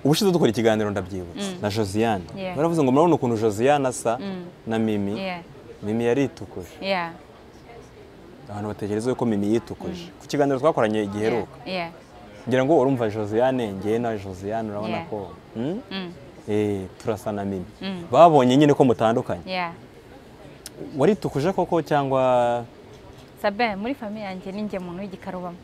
ubushize dukora ikiganiro ndabyibutse na josiane Yeah. baravuze ngo murabona ukuntu josiane asa na mimi Yeah. mimi yaritukuje ya abantu batekereza yuko mimi yitukuje ku kiganiro twakoranye giheruka ya ngira ngo urumva josiane ngewe na josiane urabona Yeah. ko mm? Mm. Eh, turasa na mimi Mm. babonye nyine ko mutandukanye ya waritukuje koko cyangwa sabe muri famiye yanjye ni njye muntu w'igikarubamo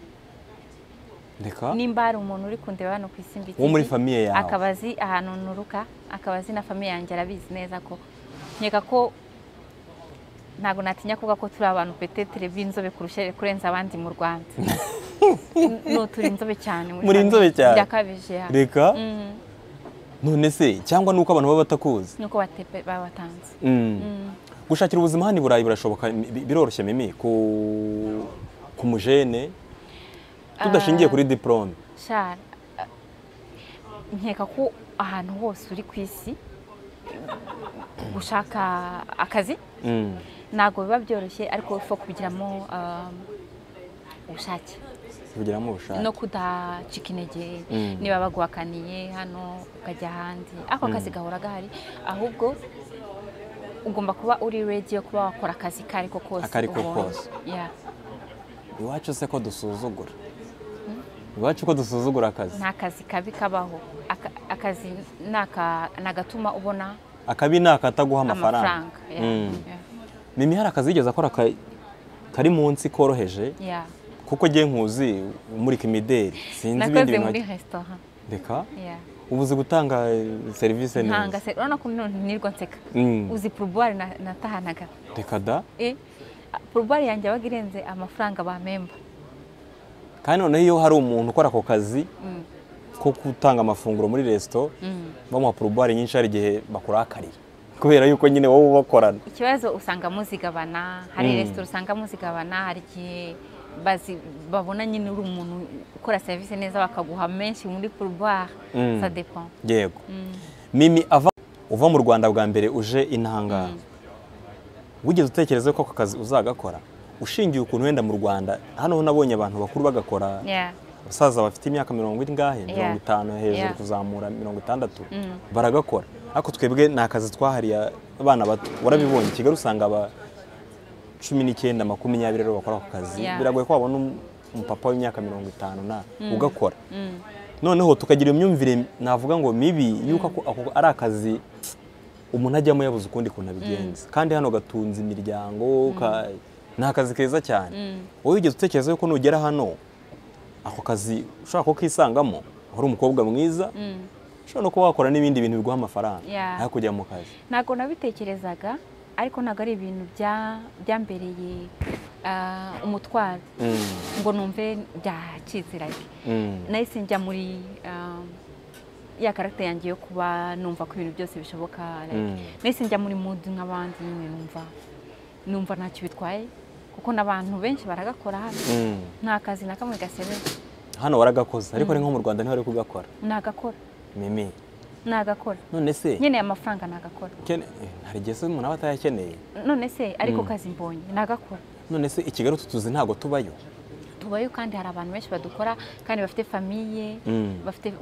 reka nimba hari umuntu uri kundeba hano ku isi mbi Wo muri famiye yawe. akaba azi ahantu nturuka akaba azi na famiye yanjye arabizi neza ko nkeka ko ntabwo natinya kuvuga ko turi abantu petetere b'inzobe kurusha kurenza abandi mu rwanda no turi inzobe cyane Muri famiye. inzobe cyane? birakabije ya reka Mm. none se cyangwa nuko abantu baba batakuzi nuko batepe- babatanze Mm. gushakira ubuzima hano i burayi birashoboka bi- biroroshye mimi ku ku mujene tudashingiye kuri diporome shara eh, nkeka ko ahantu hose uri ku isi gushaka akazi ntabwo biba byoroshye ariko upfa kubigiramo um, ubushake tubigiramo ubushake no kudacika intege Mm. niba baguhakaniye hano ukajya ahandi ako kazi gahora gahari ahubwo ugomba kuba uri ready yo kuba wakora akazi ko ariko kose Ako ariko ubonye. kose. Yeah. iwacu se ko dusuzugura iwacu ko dusuzugura akazi nta kazi kabi kabaho Aka- akazi ni aka- ni agatuma ubona akabi ni akataguha amafaranga amafaranga Yeah. Mm. Yeah. mimi hari akazi yigeze akora ka- kari munsi koroheje Yeah. kuko ngiye nkuzi muri kimideri sinzi ibindi nakoze bintu muri wagiye- resitora reka Yeah. ubu uzi gutanga serivisi ntanga neza se urabona ko none nirwa nseka Mm. uzi purubuwari na- natahanaga reka da Eh, purubuwari yanjye yabaga irenze amafaranga bamemba kandi noneho iyo hari umuntu ukora ako kazi Mm. ko gutanga amafunguro muri resito Mm. bamuha porobare nyinshi hari igihe bakurakarira kubera yuko nyine wowe ubakorana ikibazo usanga muzigabana hari Mm. resitora usanga muzigabana hari igihe bazi babona nyine uri umuntu ukora serivisi neza bakaguha menshi muri purubuwari Mm. sa depan yego mimi ava uva mu rwanda bwa mbere uje intangara wigeze utekereza ko ako kazi uzagakora ushingiye ukuntu wenda mu rwanda hano ho nabonye abantu bakuru bagakora yeah. abasaza bafite imyaka mirongo ingahe Yeah. mirongo itanu hejuru Yeah. kuzamura mirongo itandatu Mm. baragakora ariko twebwe ni akazi twahariye abana bato warabibonye i kigali usanga aba cumi n'icyenda makumyabiri aribo bakora ako kazi Yeah. biragoye ko wabona um- umupapa w'imyaka mirongo itanu na ugakora Mm. noneho tukagira imyumvire navuga ngo mibi yuko ako- ako ari akazi umuntu ajyamo yabuze ukundi kuntu abigenza kandi hano gatunze imiryango ka- ni akazi keza cyane wowe wigeze utekereza yuko nugera hano ako kazi ushobora ko kisangamo uri umukobwa mwiza Mm. ushobora no kuba wakora n'ibindi bintu biguha amafaranga Yeah. aho kujya mu kazi ntabwo nabitekerezaga ariko ntabwo ari ibintu bya- byambereye ah, umutwaro Mm, ngo numve byacitse like mm, nahise njya muri um, ya karagita yanjye yo kuba numva ko ibintu byose bishoboka like, Mm. nahise njya muri mood nk'abandi nyine numva numva ntacyo bitwaye kuko n'abantu benshi baragakora hano mm. nta kazi na kamwe gasereza hano waragakoze ariko ari nko mu rwanda ntiwari kugakora nagakora mimi nagakora none se nyine amafaranga nagakora kene- eh, hari igihe se umuntu aba atayakeneye none se ariko kazi mbonye nagakora none se i kigali utu tuzi ntabwo tubayo tubayo kandi hari abantu benshi badukora kandi bafite famiye Mm. bafite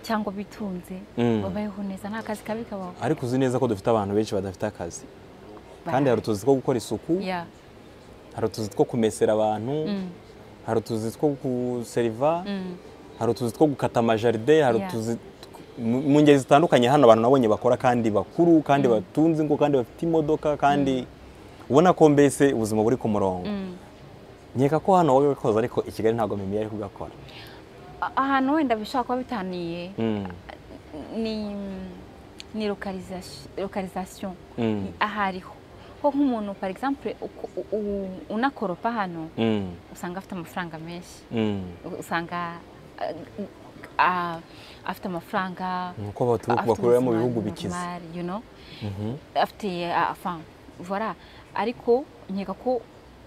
cyangwa bitunze Mm. babayeho neza nta kazi kabi kabaho ariko uzi neza ko dufite abantu benshi badafite akazi kandi hari utuzi two gukora isuku Yeah. hari utuzi two kumesera abantu Mm. hari utuzi two guseriva Mm. hari utuzi two gukata amajaride hari Yeah. utuzi mu mu ngeri zitandukanye hano abantu nabonye bakora kandi bakuru kandi batunze ingo kandi bafite imodoka kandi ubona ko mbese ubuzima buri ku murongo Mm. nkeka ko hano wagakoze ariko i kigali ntabwo mimi yari kugakora A- ahantu wenda bishobora kuba bitaniye Mm. ni ni lokarizasiyo Mm. aho ariho ko nk'umuntu for example uko- u- u- unakoropa hano Mm. usanga afite amafaranga menshi Mm. usanga ah, ah, afite amafaranga ni uko batu- afite bakorera mu ubuzima bihugu bikize normal, you know? Mhm. afite ah, enfin voilà ariko nkeka ko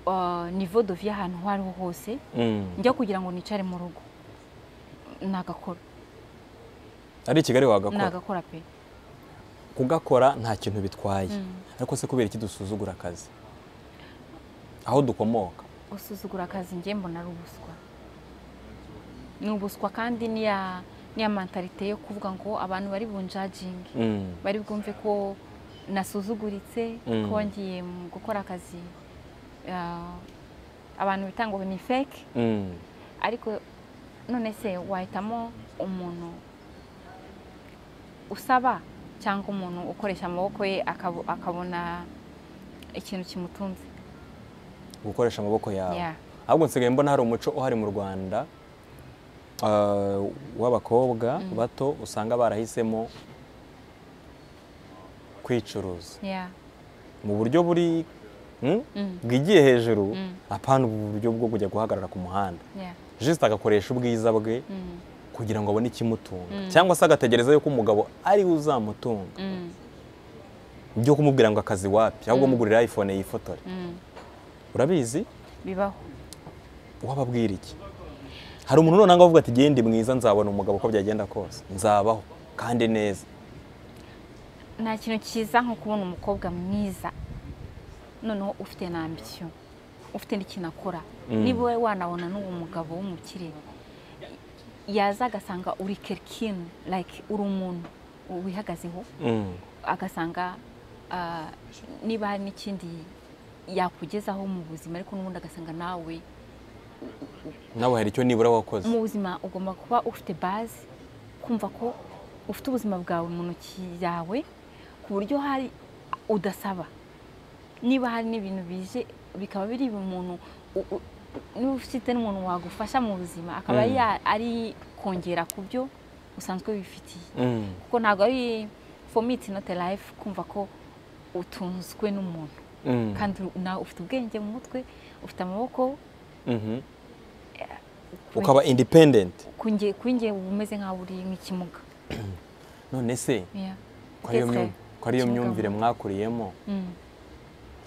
ah, niveau de vie ahantu aho ariho hose Mm. njya kugira ngo nicare mu rugo nagakora ari i kigali wagakora nagakora pe kugakora nta kintu bitwaye Mm. ariko se kubera iki dusuzugura akazi aho dukomoka gusuzugura akazi njye mbona ari ubuswa ni ubuswa kandi niya niya mentalite yo kuvuga ngo abantu bari bunjaginge Mm. bari bwumve ko nasuzuguritse Mm. ko ngiye mu gukora akazi ah, abantu bita ngo ni fake Mm. ariko none se wahitamo umuntu usaba cyangwa umuntu ukoresha amaboko ye akabo- akabona ikintu kimutunze gukoresha amaboko yawe Yeah. ahubwo nsigaye mbona hari umuco uhari mu rwanda ah, w'abakobwa bato usanga barahisemo kwicuruza Yeah. mu buryo buri hmm? Mm. bwigiye hejuru Mm. apana ubu buryo bwo kujya guhagarara ku muhanda Yeah. jisite agakoresha ubwiza bwe Mm. kugira ngo abone ikimutunga Mm. cyangwa se agategereza yuko umugabo ari we uzamutunga Mm. ibyo kumubwira ngo akazi wapi ahubwo mugurira iphone yifotore Mm. urabizi bibaho wababwira iki hari umuntu noneho avuga ati genda mwiza nzabona umugabo uko byagenda kose nzabaho kandi neza nta kintu cyiza nko kubona umukobwa mwiza noneho ufite n'ambisiyo ufite n'ikintu akora niba wowe wanabona n'uwo mugabo w'umukire yaza agasanga uri kerikini like uri umuntu wihagazeho agasanga ah, niba hari n'ikindi yakugezaho mu buzima ariko n'ubundi agasanga nawe nawe hari icyo nibura wakoze mu buzima ugomba kuba ufite baze kumva ko ufite ubuzima bwawe mu ntoki yawe ku buryo hari udasaba niba hari n'ibintu bije bikaba biri umuntu u- u- niba ufite n'umuntu wagufasha mu buzima akaba Mm. ya- ari kongera ku byo usanzwe wifitiye Mm. kuko ntabwo ari for me it's not a life kumva ko utunzwe n'umuntu Mm. kandi nawe ufite ubwenge mu mutwe ufite amaboko Mhm. ukaba independent kunge kunge uba umeze nk'aho uri nk'ikimuga none se Yeah. ko ariyo Ndetse, myu- ko ariyo ikibuga myumvire mu- mwakuriyemo Mm.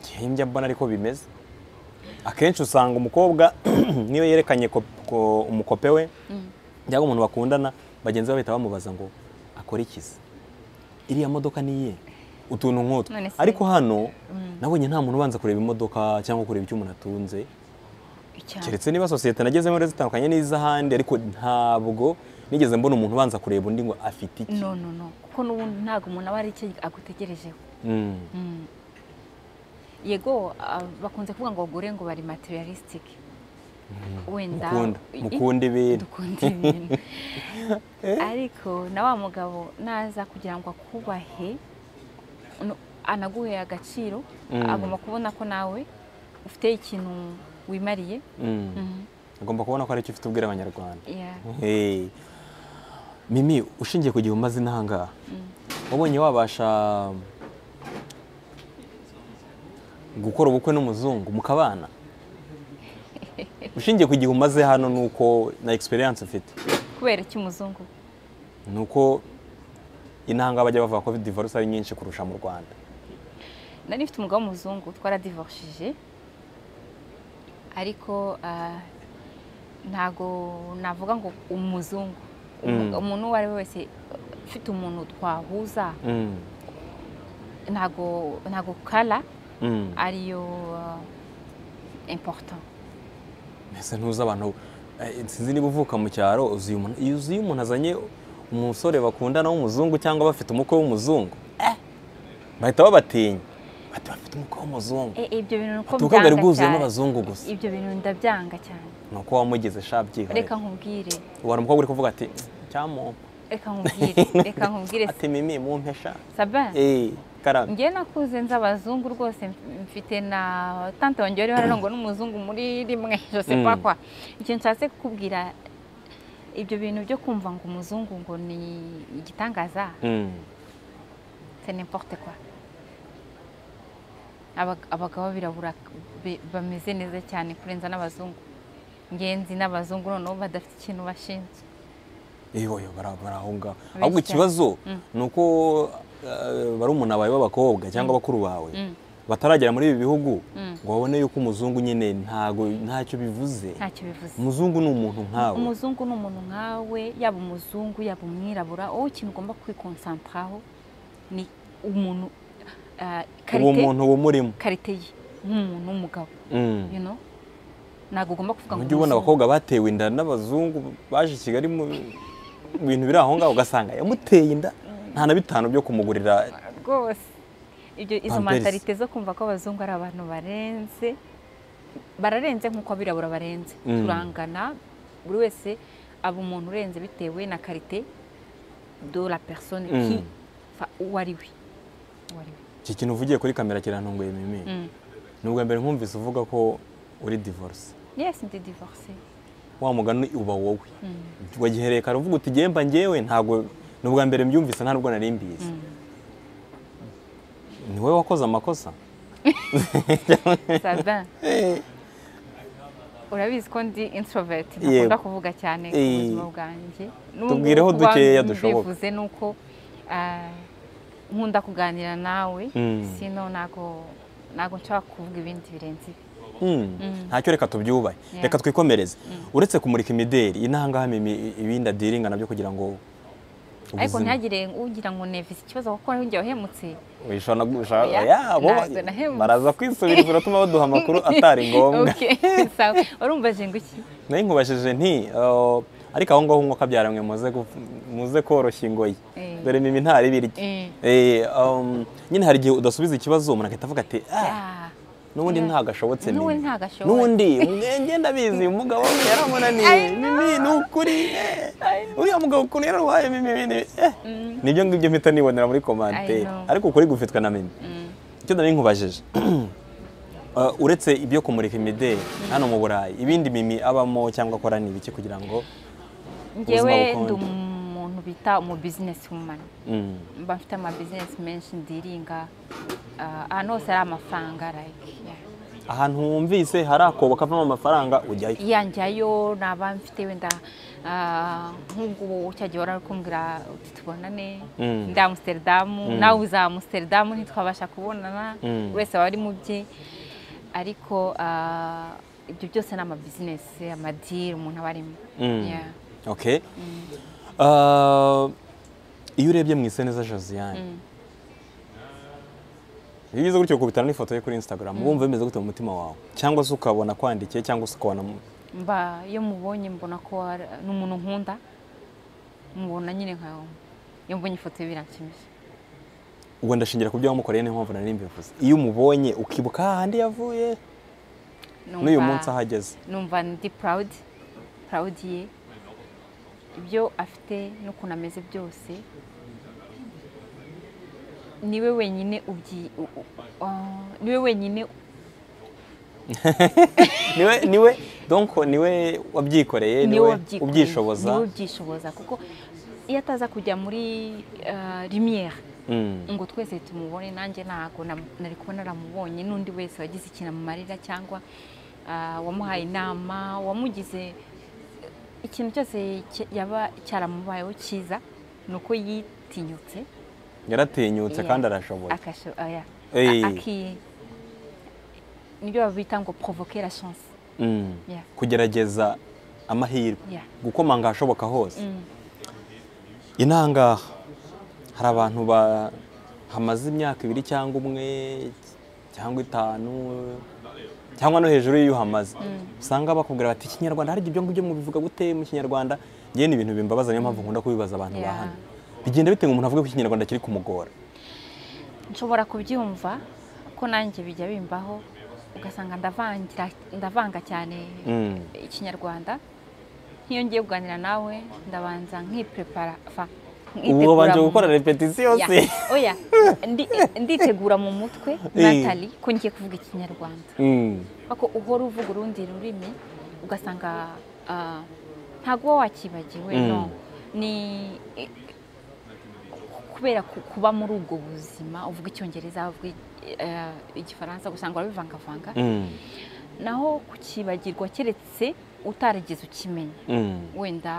njyewe njya mbona ariko bimeze akenshi usanga umukobwa niyo yerekanye ko- ko umukope we Mm. cyangwa umuntu bakundana bagenzi be bahita bamubaza ngo akore ikizi iriya modoka niye utuntu nk'utwo None se. ariko hano nabonye nta muntu ubanza kureba imodoka cyangwa kureba icyo umuntu atunze Icyaro. keretse niba sosiyete nagezemo rero zitandukanye n'iz'ahandi ariko ntabwo nigeze mbona umuntu ubanza kureba undi ngo afite iki no no no kuko n'ubundi ntabwo umuntu aba hari icyo agutegerejeho Mm. Mm. yego ah, bakunze kuvuga ngo abagore ngo bari materialistic wenda mukunda I- mukunda ibintu dukunda ibintu ariko na wa mugabo naza kugira ngo akubahe no- anaguhe agaciro Mm. agomba kubona ko nawe ufite ikintu wimariye Mm. Mhm. agomba kubona ko hari icyo ufite ubwira abanyarwanda Yeah. Hey. mimi ushingiye ku gihe umaze intangaha wabonye wabasha gukora ubukwe n'umuzungu mukabana ushingiye ku gihe umaze hano ni uko na egisperiyanse ufite kubera iki umuzungu ni uko intanga bajya bavuga ko divorce ari nyinshi kurusha mu rwanda nari mfite umugabo w'umuzungu twaradivorishije ariko ah, ntago navuga ngo umuzungu Mm. umuntu uwo ari we wese ufite umuntu twahuza Mm, ntago ntago kara mm. ariyo important mbese ntuzi abantu eh, sinzi niba uvuka mu cyaro uzi uyu muntu iyo uzi iyo umuntu azanye umusore bakundana w'umuzungu cyangwa bafite umukwe w'umuzungu eh, bahita babatinya bati bafite umukwe w'umuzungu E- ibyo bintu nuko Ati, ubukwe bwari mbyanga bwuzuyemo cyane. abazungu gusa. ibyo bintu ndabyanga cyane ni uko wamugize sha byihorere reka nkubwire wari umukobwa uri kuvuga ati cyamumpa reka nkubwire reka nkubwire ati mimi mumpesha sabana eee karame njye nakuze nzi abazungu rwose mf- mfite na tante wanjye wari warango n'umuzungu muri rimwe jose Mm. pakwa ikintu nshatse kukubwira ibyo bintu byo kumva ngo umuzungu ngo ni igitangaza Mm, c'est n'importe quoi Abag- abagabo b'abirabura be- bameze neza cyane kurenza n'abazungu ngenzi n'abazungu noneho badafite ikintu bashinzwe eh, oya, bara- bari aho ngaho ahubwo Bityo. ikibazo ni uko bari umuntu abawe b'abakobwa cyangwa bakuru bawe bataragera muri ibi bihugu Mm. ngo babone yuko umuzungu nyine ntago ntacyo bivuze ntacyo bivuze umuzungu ni umuntu nkawe umuzungu ni umuntu nkawe yaba umuzungu yaba umwirabura wowe ikintu ugomba kwikonsantaraho ni umuntu ah, uwo karite muntu uwo murimo karite ye nk'umuntu w'umugabo Mm. you know? ntabwo ugomba kuvuga ngo ujya ubona umuzungu. abakobwa batewe inda n'abazungu baje i kigali mu bintu biri aho ngaho ugasanga yamuteye inda nta na bitanu byo kumugurira rwose ibyo izo Pampers. mantarite zo kumva ko abazungu ari abantu barenze bararenze nk'uko abirabura barenze Mm. turangana buri wese aba umuntu urenze bitewe na karite do la personne Mm. qui- fa- uwo ari we uwo ari we iki kintu uvugiye kuri kamera kirantunguye mimi Mm. ni ubwa mbere nkumvise uvuga ko uri divorce Yes, ndi divorcée. wa mugani uba wowe wagihereye kare uvuga uti gemba ngewe ntabwo ni ubwa mbere mbyumvise nta nubwo nari mbizi ni wowe wakoze amakosa Sabin. Urabizi ko ndi introvert Yego. ntakunda kuvuga cyane ku Eh. buzima bwanjye. N'ubu Tubwireho kuba dukeya dushoboka. mbivuze ni uko ah, nkunda kuganira nawe Mm. sino ntabwo ntabwo nshobora kuvuga ibindi birenze ibi. Hmm, ntacyo reka tubyubahe Yeah. reka twikomereze uretse kumurika imideri intangahamimi ibindi adiringa nabyo kugira ngo Ubuzima. ariko ntihagire ugira ngo nevise ikibazo kuko njye wahemutse wishobora gusha Oya, ya bo ntabwo nahemutse. baraza kwisubiriza uratuma baduha amakuru atari ngombwa Okay, sawa. warumvaje ngo iki nari nkubajije nti "Oh, ariko aho ngaho nko kabyara mwe muze gu- muze koroshya ingoyi Eh. dore mimi ntari birya Eh, Eh, um, nyine hari igihe udasubiza ikibazo umuntu agahita avuga ati ah ah, n'ubundi ntagashobotse mimi N'ubundi ntagashobotse." n'undi mwenge ndabizi umugabo we yaramunaniye mimi ni ukuri eh, uriya mugabo ukuntu yararuhaye mimi mimi eh." mm, nibyo ngibyo mpita nibonera muri komanteri know. ariko ukuri gufitwa na mimi mm. icyo nari nkubajije Uh, uretse ibyo kumurika imideli hano mu burayi ibindi mimi abamo cyangwa akora ni ibiki kugira ngo njyewe bukonje. ndi umuntu bita umu business woman Mm, mba mfite ama business menshi ndiringa ah, ahantu hose hari amafaranga like yeah. ahantu wumvise hari akobo kavamo amafaranga ujyayo iya njyayo naba mfite wenda ah, nk'ubwo cya gihe wari ari kumbwira uti tubonane Mm. ndi amusiteridamu nawe uza amusiteridamu ntitwabasha kubonana Mm. buri wese aba ari mu bye ariko ah, ibyo byose ni amabizinesi amadiri umuntu aba arimo Mm. Yeah. Okay. Uh, iyo urebye mu iseneza josiane Mm. iyo ugize gutyo ukubitana n'ifoto ye kuri instagram uba wumva bimeze gute mu mutima wawe cyangwa se ukabona kwandikiye cyangwa se ukabona mu- mba iyo mubonye mbona ko ari- ni umuntu nkunda mubona nyine nkawe iyo mbonye ifoto ye biranshimisha ubwo ndashingira ku byo wamukoreye niyo mpamvu nari mbivuze iyo umubonye ukibuka hahandi yavuye n'uyu Numva- munsi aho ageze numva ndi proud proud ye ibyo afite n'ukuntu ameze byose niwe wenyine ubyi u- u- ah, niwe wenyine niwe niwe donc niwe wabyikoreye niwe wabyikoreye, ubyishoboza niwe ubyishoboza kuko iyo ataza kujya muri ah, lumière Mm. ngo twese tumubone nanjye ntabwo nam- nari kuba naramubonye n'undi wese wagize ikintu amumarira cyangwa ah, wamuhaye inama wamugize ikintu cyose cye- yaba cyaramubayeho cyiza ni uko yitinyutse yaratinyutse Yeah. kandi arashoboye akasho- oya, Eh. a- aki- nibyo babita ngo provoke la chance Mm. Yeah. kugerageza amahirwe Yeah. gukomanga ahashoboka hose Mm. inangaha hari abantu ba- hamaze imyaka ibiri cyangwa umwe cyangwa itanu cyangwa no hejuru y'iyo uhamaze usanga bakubwira bati ikinyarwanda hari ibyo ngibyo mubivuga gute mu kinyarwanda ngewe ni ibintu bimbabaza niyo mpamvu nkunda kubibaza abantu ba Yeah. hano bigenda bitewe umuntu avuga ko ikinyarwanda kiri kumugora nshobora kubyumva ko nanjye bijya bimbaho ugasanga ndavangira ndavanga cyane Mm. ikinyarwanda nk'iyo ngiye kuganira nawe ndabanza nkiprepara fa ubu nkitegura babanje mu gukora mutwe. repetisiyo Ya, se oya ndi- nditegura mu mutwe Eh. natali ko ngiye kuvuga ikinyarwanda Mm. ariko uhora uvuga urundi rurimi ugasanga ah, ntabwo uba wakibagiwe Mm. no ni i- kubera ku- kuba muri ubwo buzima uvuga icyongereza uvuga eh, igifaransa ugasanga urabivangavanga Mm. naho kukibagirwa keretse utarigeze ukimenya Mm. wenda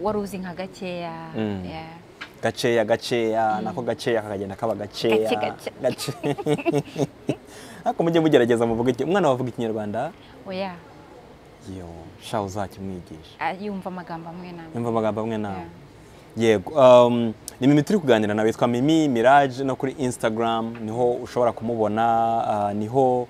wari uzi nka gakeya Mm. yeah. gaceya gaceya nako gaceya kakagenda kaba gaceya Gake, gake. gace ariko mujye mugerageza muvuga iki umwana wavuga ikinyarwanda oya yo sha uzakimwigisha ah, yumva amagambo amwe namwe yumva amagambo amwe nawe yego um, ni mimi turi kuganira nawe yitwa mimi mirage no kuri instagram niho ushobora kumubona ah, niho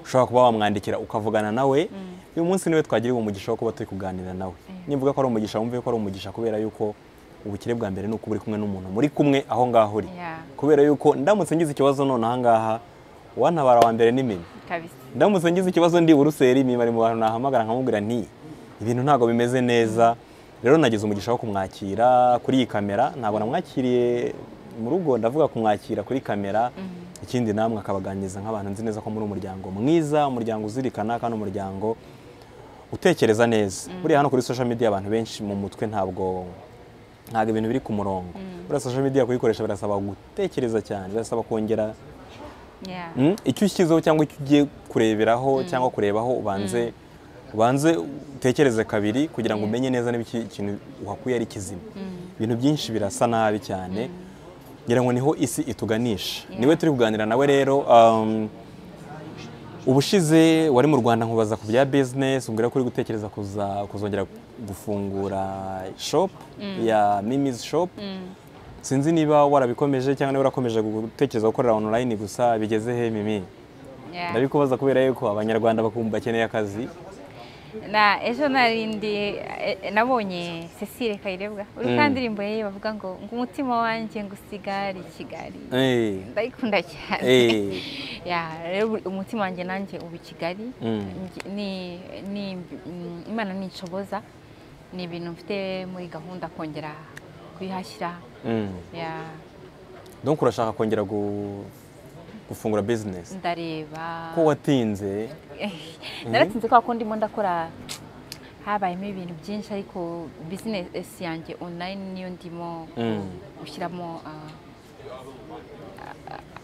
ushobora kuba wamwandikira ukavugana nawe uyu munsi niwe twagiriwe umugisha wo kuba turi kuganira nawe nimvuga ko ari umugisha wumve ko ari umugisha kubera yuko ubukire bwa mbere ni uko uri kumwe n'umuntu muri kumwe aho ngaho uri Yeah. kubera yuko ndamutse ngize ikibazo none aha ngaha uwantabara wa mbere ni mimi kabisa ndamutse ngize ikibazo ndi buruseli mimi ari mu bantu nahamagara nkamubwira nti ibintu ntabwo bimeze neza rero nagize umugisha wo kumwakira kuri iyi kamera ntabwo namwakiriye mu rugo ndavuga kumwakira kuri kamera ikindi namwe akabaganiriza nk'abantu nzi neza ko muri umuryango mwiza umuryango uzirikana kandi umuryango utekereza neza buriya hano kuri social media abantu benshi mu mutwe ntabwo ntabwo ibintu biri ku murongo buriya social media kuyikoresha birasaba gutekereza cyane birasaba kongera yeah. Mm, icyo ushyizeho cyangwa icyo ugiye kureberaho cyangwa kurebaho ubanze ubanze utekereze kabiri kugira ngo umenye neza niba iki kintu uhakuye ari kizima ibintu byinshi birasa nabi cyane ngira ngo niho isi ituganisha niwe turi kuganira nawe rero um, ubushize wari mu rwanda nkubaza ku bya bizinesi umbwira ko uri gutekereza kuza kuzongera gufungura shopu ya mimizi shopu sinzi niba warabikomeje cyangwa niba warakomeje gutekereza gukorera onulayini gusa bigeze he mimi ndabikubaza kubera yuko abanyarwanda bakumva bakeneye akazi na ejo narindi nabonye cecile kayirebwa uri kandi indirimbo ye bavuga ngo ngo umutima wanjye ngo usigare i kigali ndayikunda cyane umutima wanjye nanjye uba i kigali imana nishoboza ni ibintu mfite muri gahunda kongera kuyihashyira donc urashaka kongera gufungura bizinesi ndareba ko watinze naratinze kubera ko ndimo ndakora habayemo ibintu byinshi ariko bizinesi yanjye onurayini niyo ndimo gushyiramo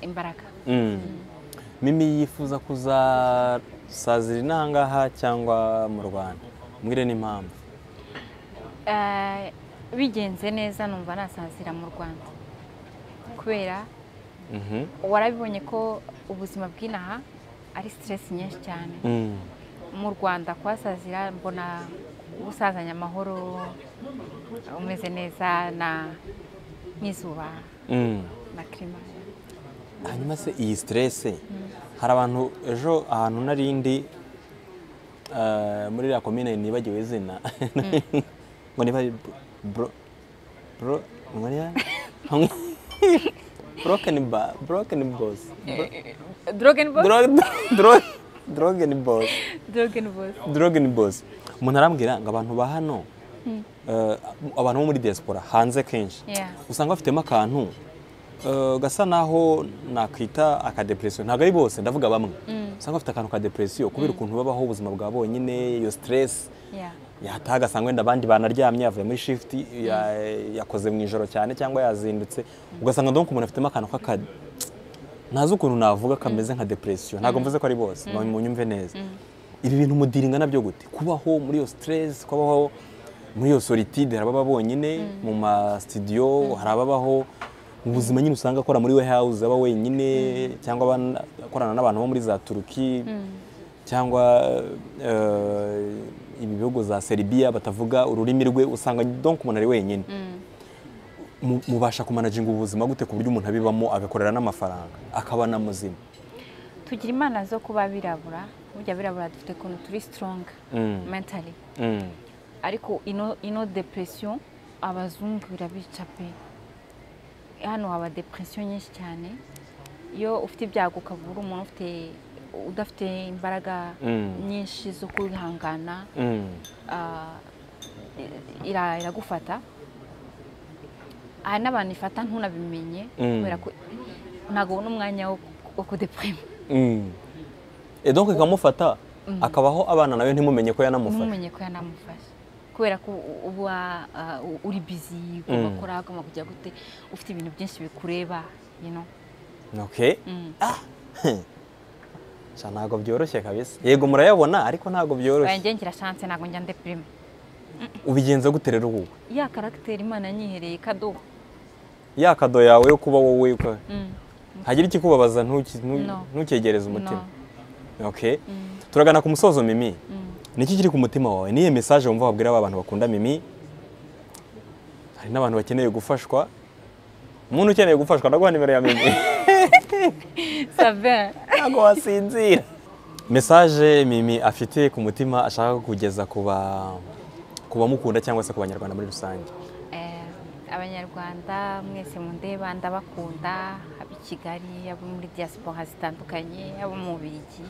imbaraga mimi yifuza kuza sazira inahangaha cyangwa mu rwanda mwire n'impamvu bigenze neza numva nasazira mu rwanda kubera warabibonye ko ubuzima bw'inaha ari siteresi nyinshi cyane mu rwanda kuhasazira mbona usazanye amahoro umeze neza na n'izuba na kirima hanyuma se iyi siteresi hari abantu ejo ahantu n'arindi muri iriya komine nibagiwe izina ngo niba bro bro Broken ba broken boss. Drogen boss. Drog drog drogen boss. Drogen boss. Drogen boss. Umuntu arambwira ngo abantu ba hano abantu bo muri diaspora hanze kenshi Yeah. usanga bafitemo akantu eh, gasa naho nakwita akadepresiyo ntabwo ari bose ndavuga bamwe usanga bafite akantu ka depresiyo kubera ukuntu babaho ubuzima bwa bonyine iyo stress Yeah. yataha agasanga wenda abandi banaryamye yavuye muri shifuti yakoze mu ijoro cyane cyangwa yazindutse ugasanga ndabona umuntu afitemo akantu k'aka ntazi ukuntu navuga kameze nka depresiyo ntabwo mvuze ko ari bose mu nyumve neza ibi bintu mudiringa nabyo gute kubaho muri iyo siteresi kubaho muri iyo solitude hari ababa bonyine mu masitidiyo hari ababaho mu buzima nyine usanga akora muri we house aba wenyine cyangwa abana- akorana n'abantu bo muri za turuki cyangwa eh, ibi bihugu za seribiya batavuga ururimi rwe usanga donc umuntu ari wenyine Mu- mubasha kumanaginga ubuzima gute ku buryo umuntu abibamo agakorera n'amafaranga akaba na muzima tugira imana zo kuba abirabura burya abirabura dufite ukuntu turi sitoronga mentali Mm. ariko ino ino depresiyo abazungu birabica pe hano haba depresiyo nyinshi cyane iyo ufite ibyago ukabura umuntu ufite udafite imbaraga Mm. nyinshi zo kwihangana Mm. ah, i- ira- iragufata hari n'abantu ifata ntunabimenye Mm. kubera ko ntabwo ubona umwanya wo wo kudepurima Mm. Et donc ikamufata akabaho abana nawe ntimumenye ko yanamufata ntumenye ko yanamufasha kubera ko u- uba ah, u- uri bizi ugomba Mm. gukora ugomba kujya gute ufite ibintu byinshi bikureba you know. okay Mm. sha ntabwo byoroshye kabisa yego murayabona ariko ntabwo Oya, byoroshye njye ngira chance ntabwo njya ndepurima ubigenza gute rero ubu ya karagiteri imana yanyihereye kadobo ya kado yawe yo kuba wowe uko- Mm. hagira ikikubabaza ntuki- ntu- No. ntukegereze umutima No. okay turagana ku musozo mimi Mm. niki kiri ku mutima wawe niyo mesaje wumva wabwira ba bantu bakunda mimi hari n'abantu bakeneye gufashwa umuntu ukeneye gufashwa ndaguha nimero ya mimi Savin. ntabwo wasinzira mesaje mimi afite ku mutima ashaka kugeza ku ba ku bamukunda cyangwa se ku banyarwanda muri rusange Eh, abanyarwanda mwese mundeba ndabakunda abo i kigali abo muri diaspora zitandukanye abo mu bigi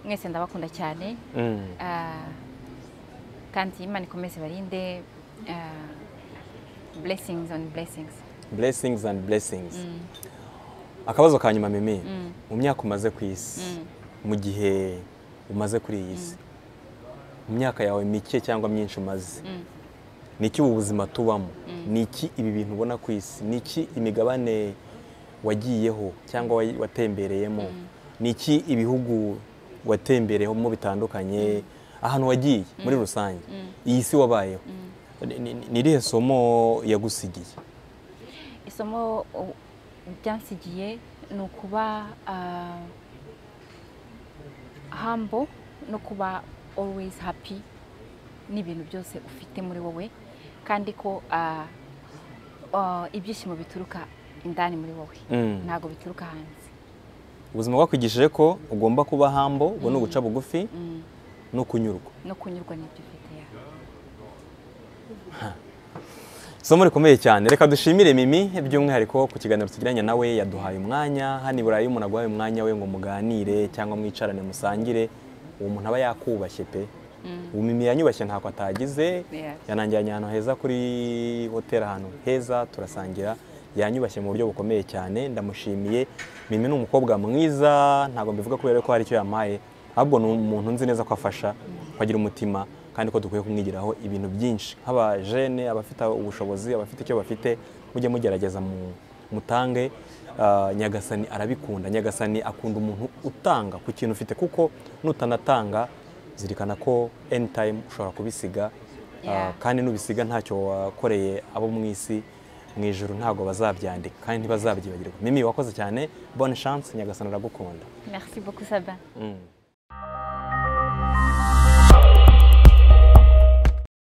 mwese ndabakunda cyane Mm. Ah, kandi imana ikomeze barinde ah, blessings on blessings blessings and blessings akabazo ka nyuma mimi mu myaka umaze ku isi mu gihe umaze kuri iyi si mu myaka yawe mike cyangwa myinshi umaze ni iki ubu buzima tubamo ni iki ibi bintu ubona ku isi ni iki imigabane wagiyeho cyangwa wa- watembereyemo ni iki ibihugu watembereyemo bitandukanye ahantu wagiye muri rusange iyi si wabayeho Ni- ni ni irihe somo yagusigiye isomo uh, byansigiye ni ukuba ah, hambo no kuba always happy n'ibintu byose ufite muri wowe kandi ko ah, ah, ibyishimo bituruka indani muri wowe Mm. ntabwo bituruka hanze ubuzima bwakwigishije ko ugomba kuba hambo ngo ni uguca bugufi Mm. no kunyurwa no kunyurwa n'ibyo ufite yawe isomo rikomeye cyane reka dushimire mimi by'umwihariko ku kiganiro tugiranye nawe yaduhaye umwanya hano i burayi umuntu aguhaye umwanya we ngo muganire cyangwa mwicarane musangire uwo muntu aba yakubashye pe ubu mimi yanyubashye ntako atagize Yes. yanangiranye ahantu heza kuri hoteli ahantu heza turasangira yanyubashye mu buryo bukomeye cyane ndamushimiye mimi ni umukobwa mwiza ntabwo mbivuga kubera ko hari icyo yamaye ahubwo ni umuntu nzi neza ko afasha ko agira umutima kandi ko dukwiye kumwigiraho ibintu byinshi nk'abajene abafite ubushobozi abafite icyo bafite mujye mugerageza mu- mutange Ah, nyagasani arabikunda nyagasani akunda umuntu utanga ku kintu ufite kuko nutanatanga zirikana ko anytime ushobora kubisiga Ah, Yeah. kandi n'ubisiga ntacyo wakoreye abo mu isi mu ijoro ntabwo bazabyandika kandi ntibazabyibagirwa mimi wakoze cyane bonne chance nyagasani aragukunda merci beaucoup sabin Mm.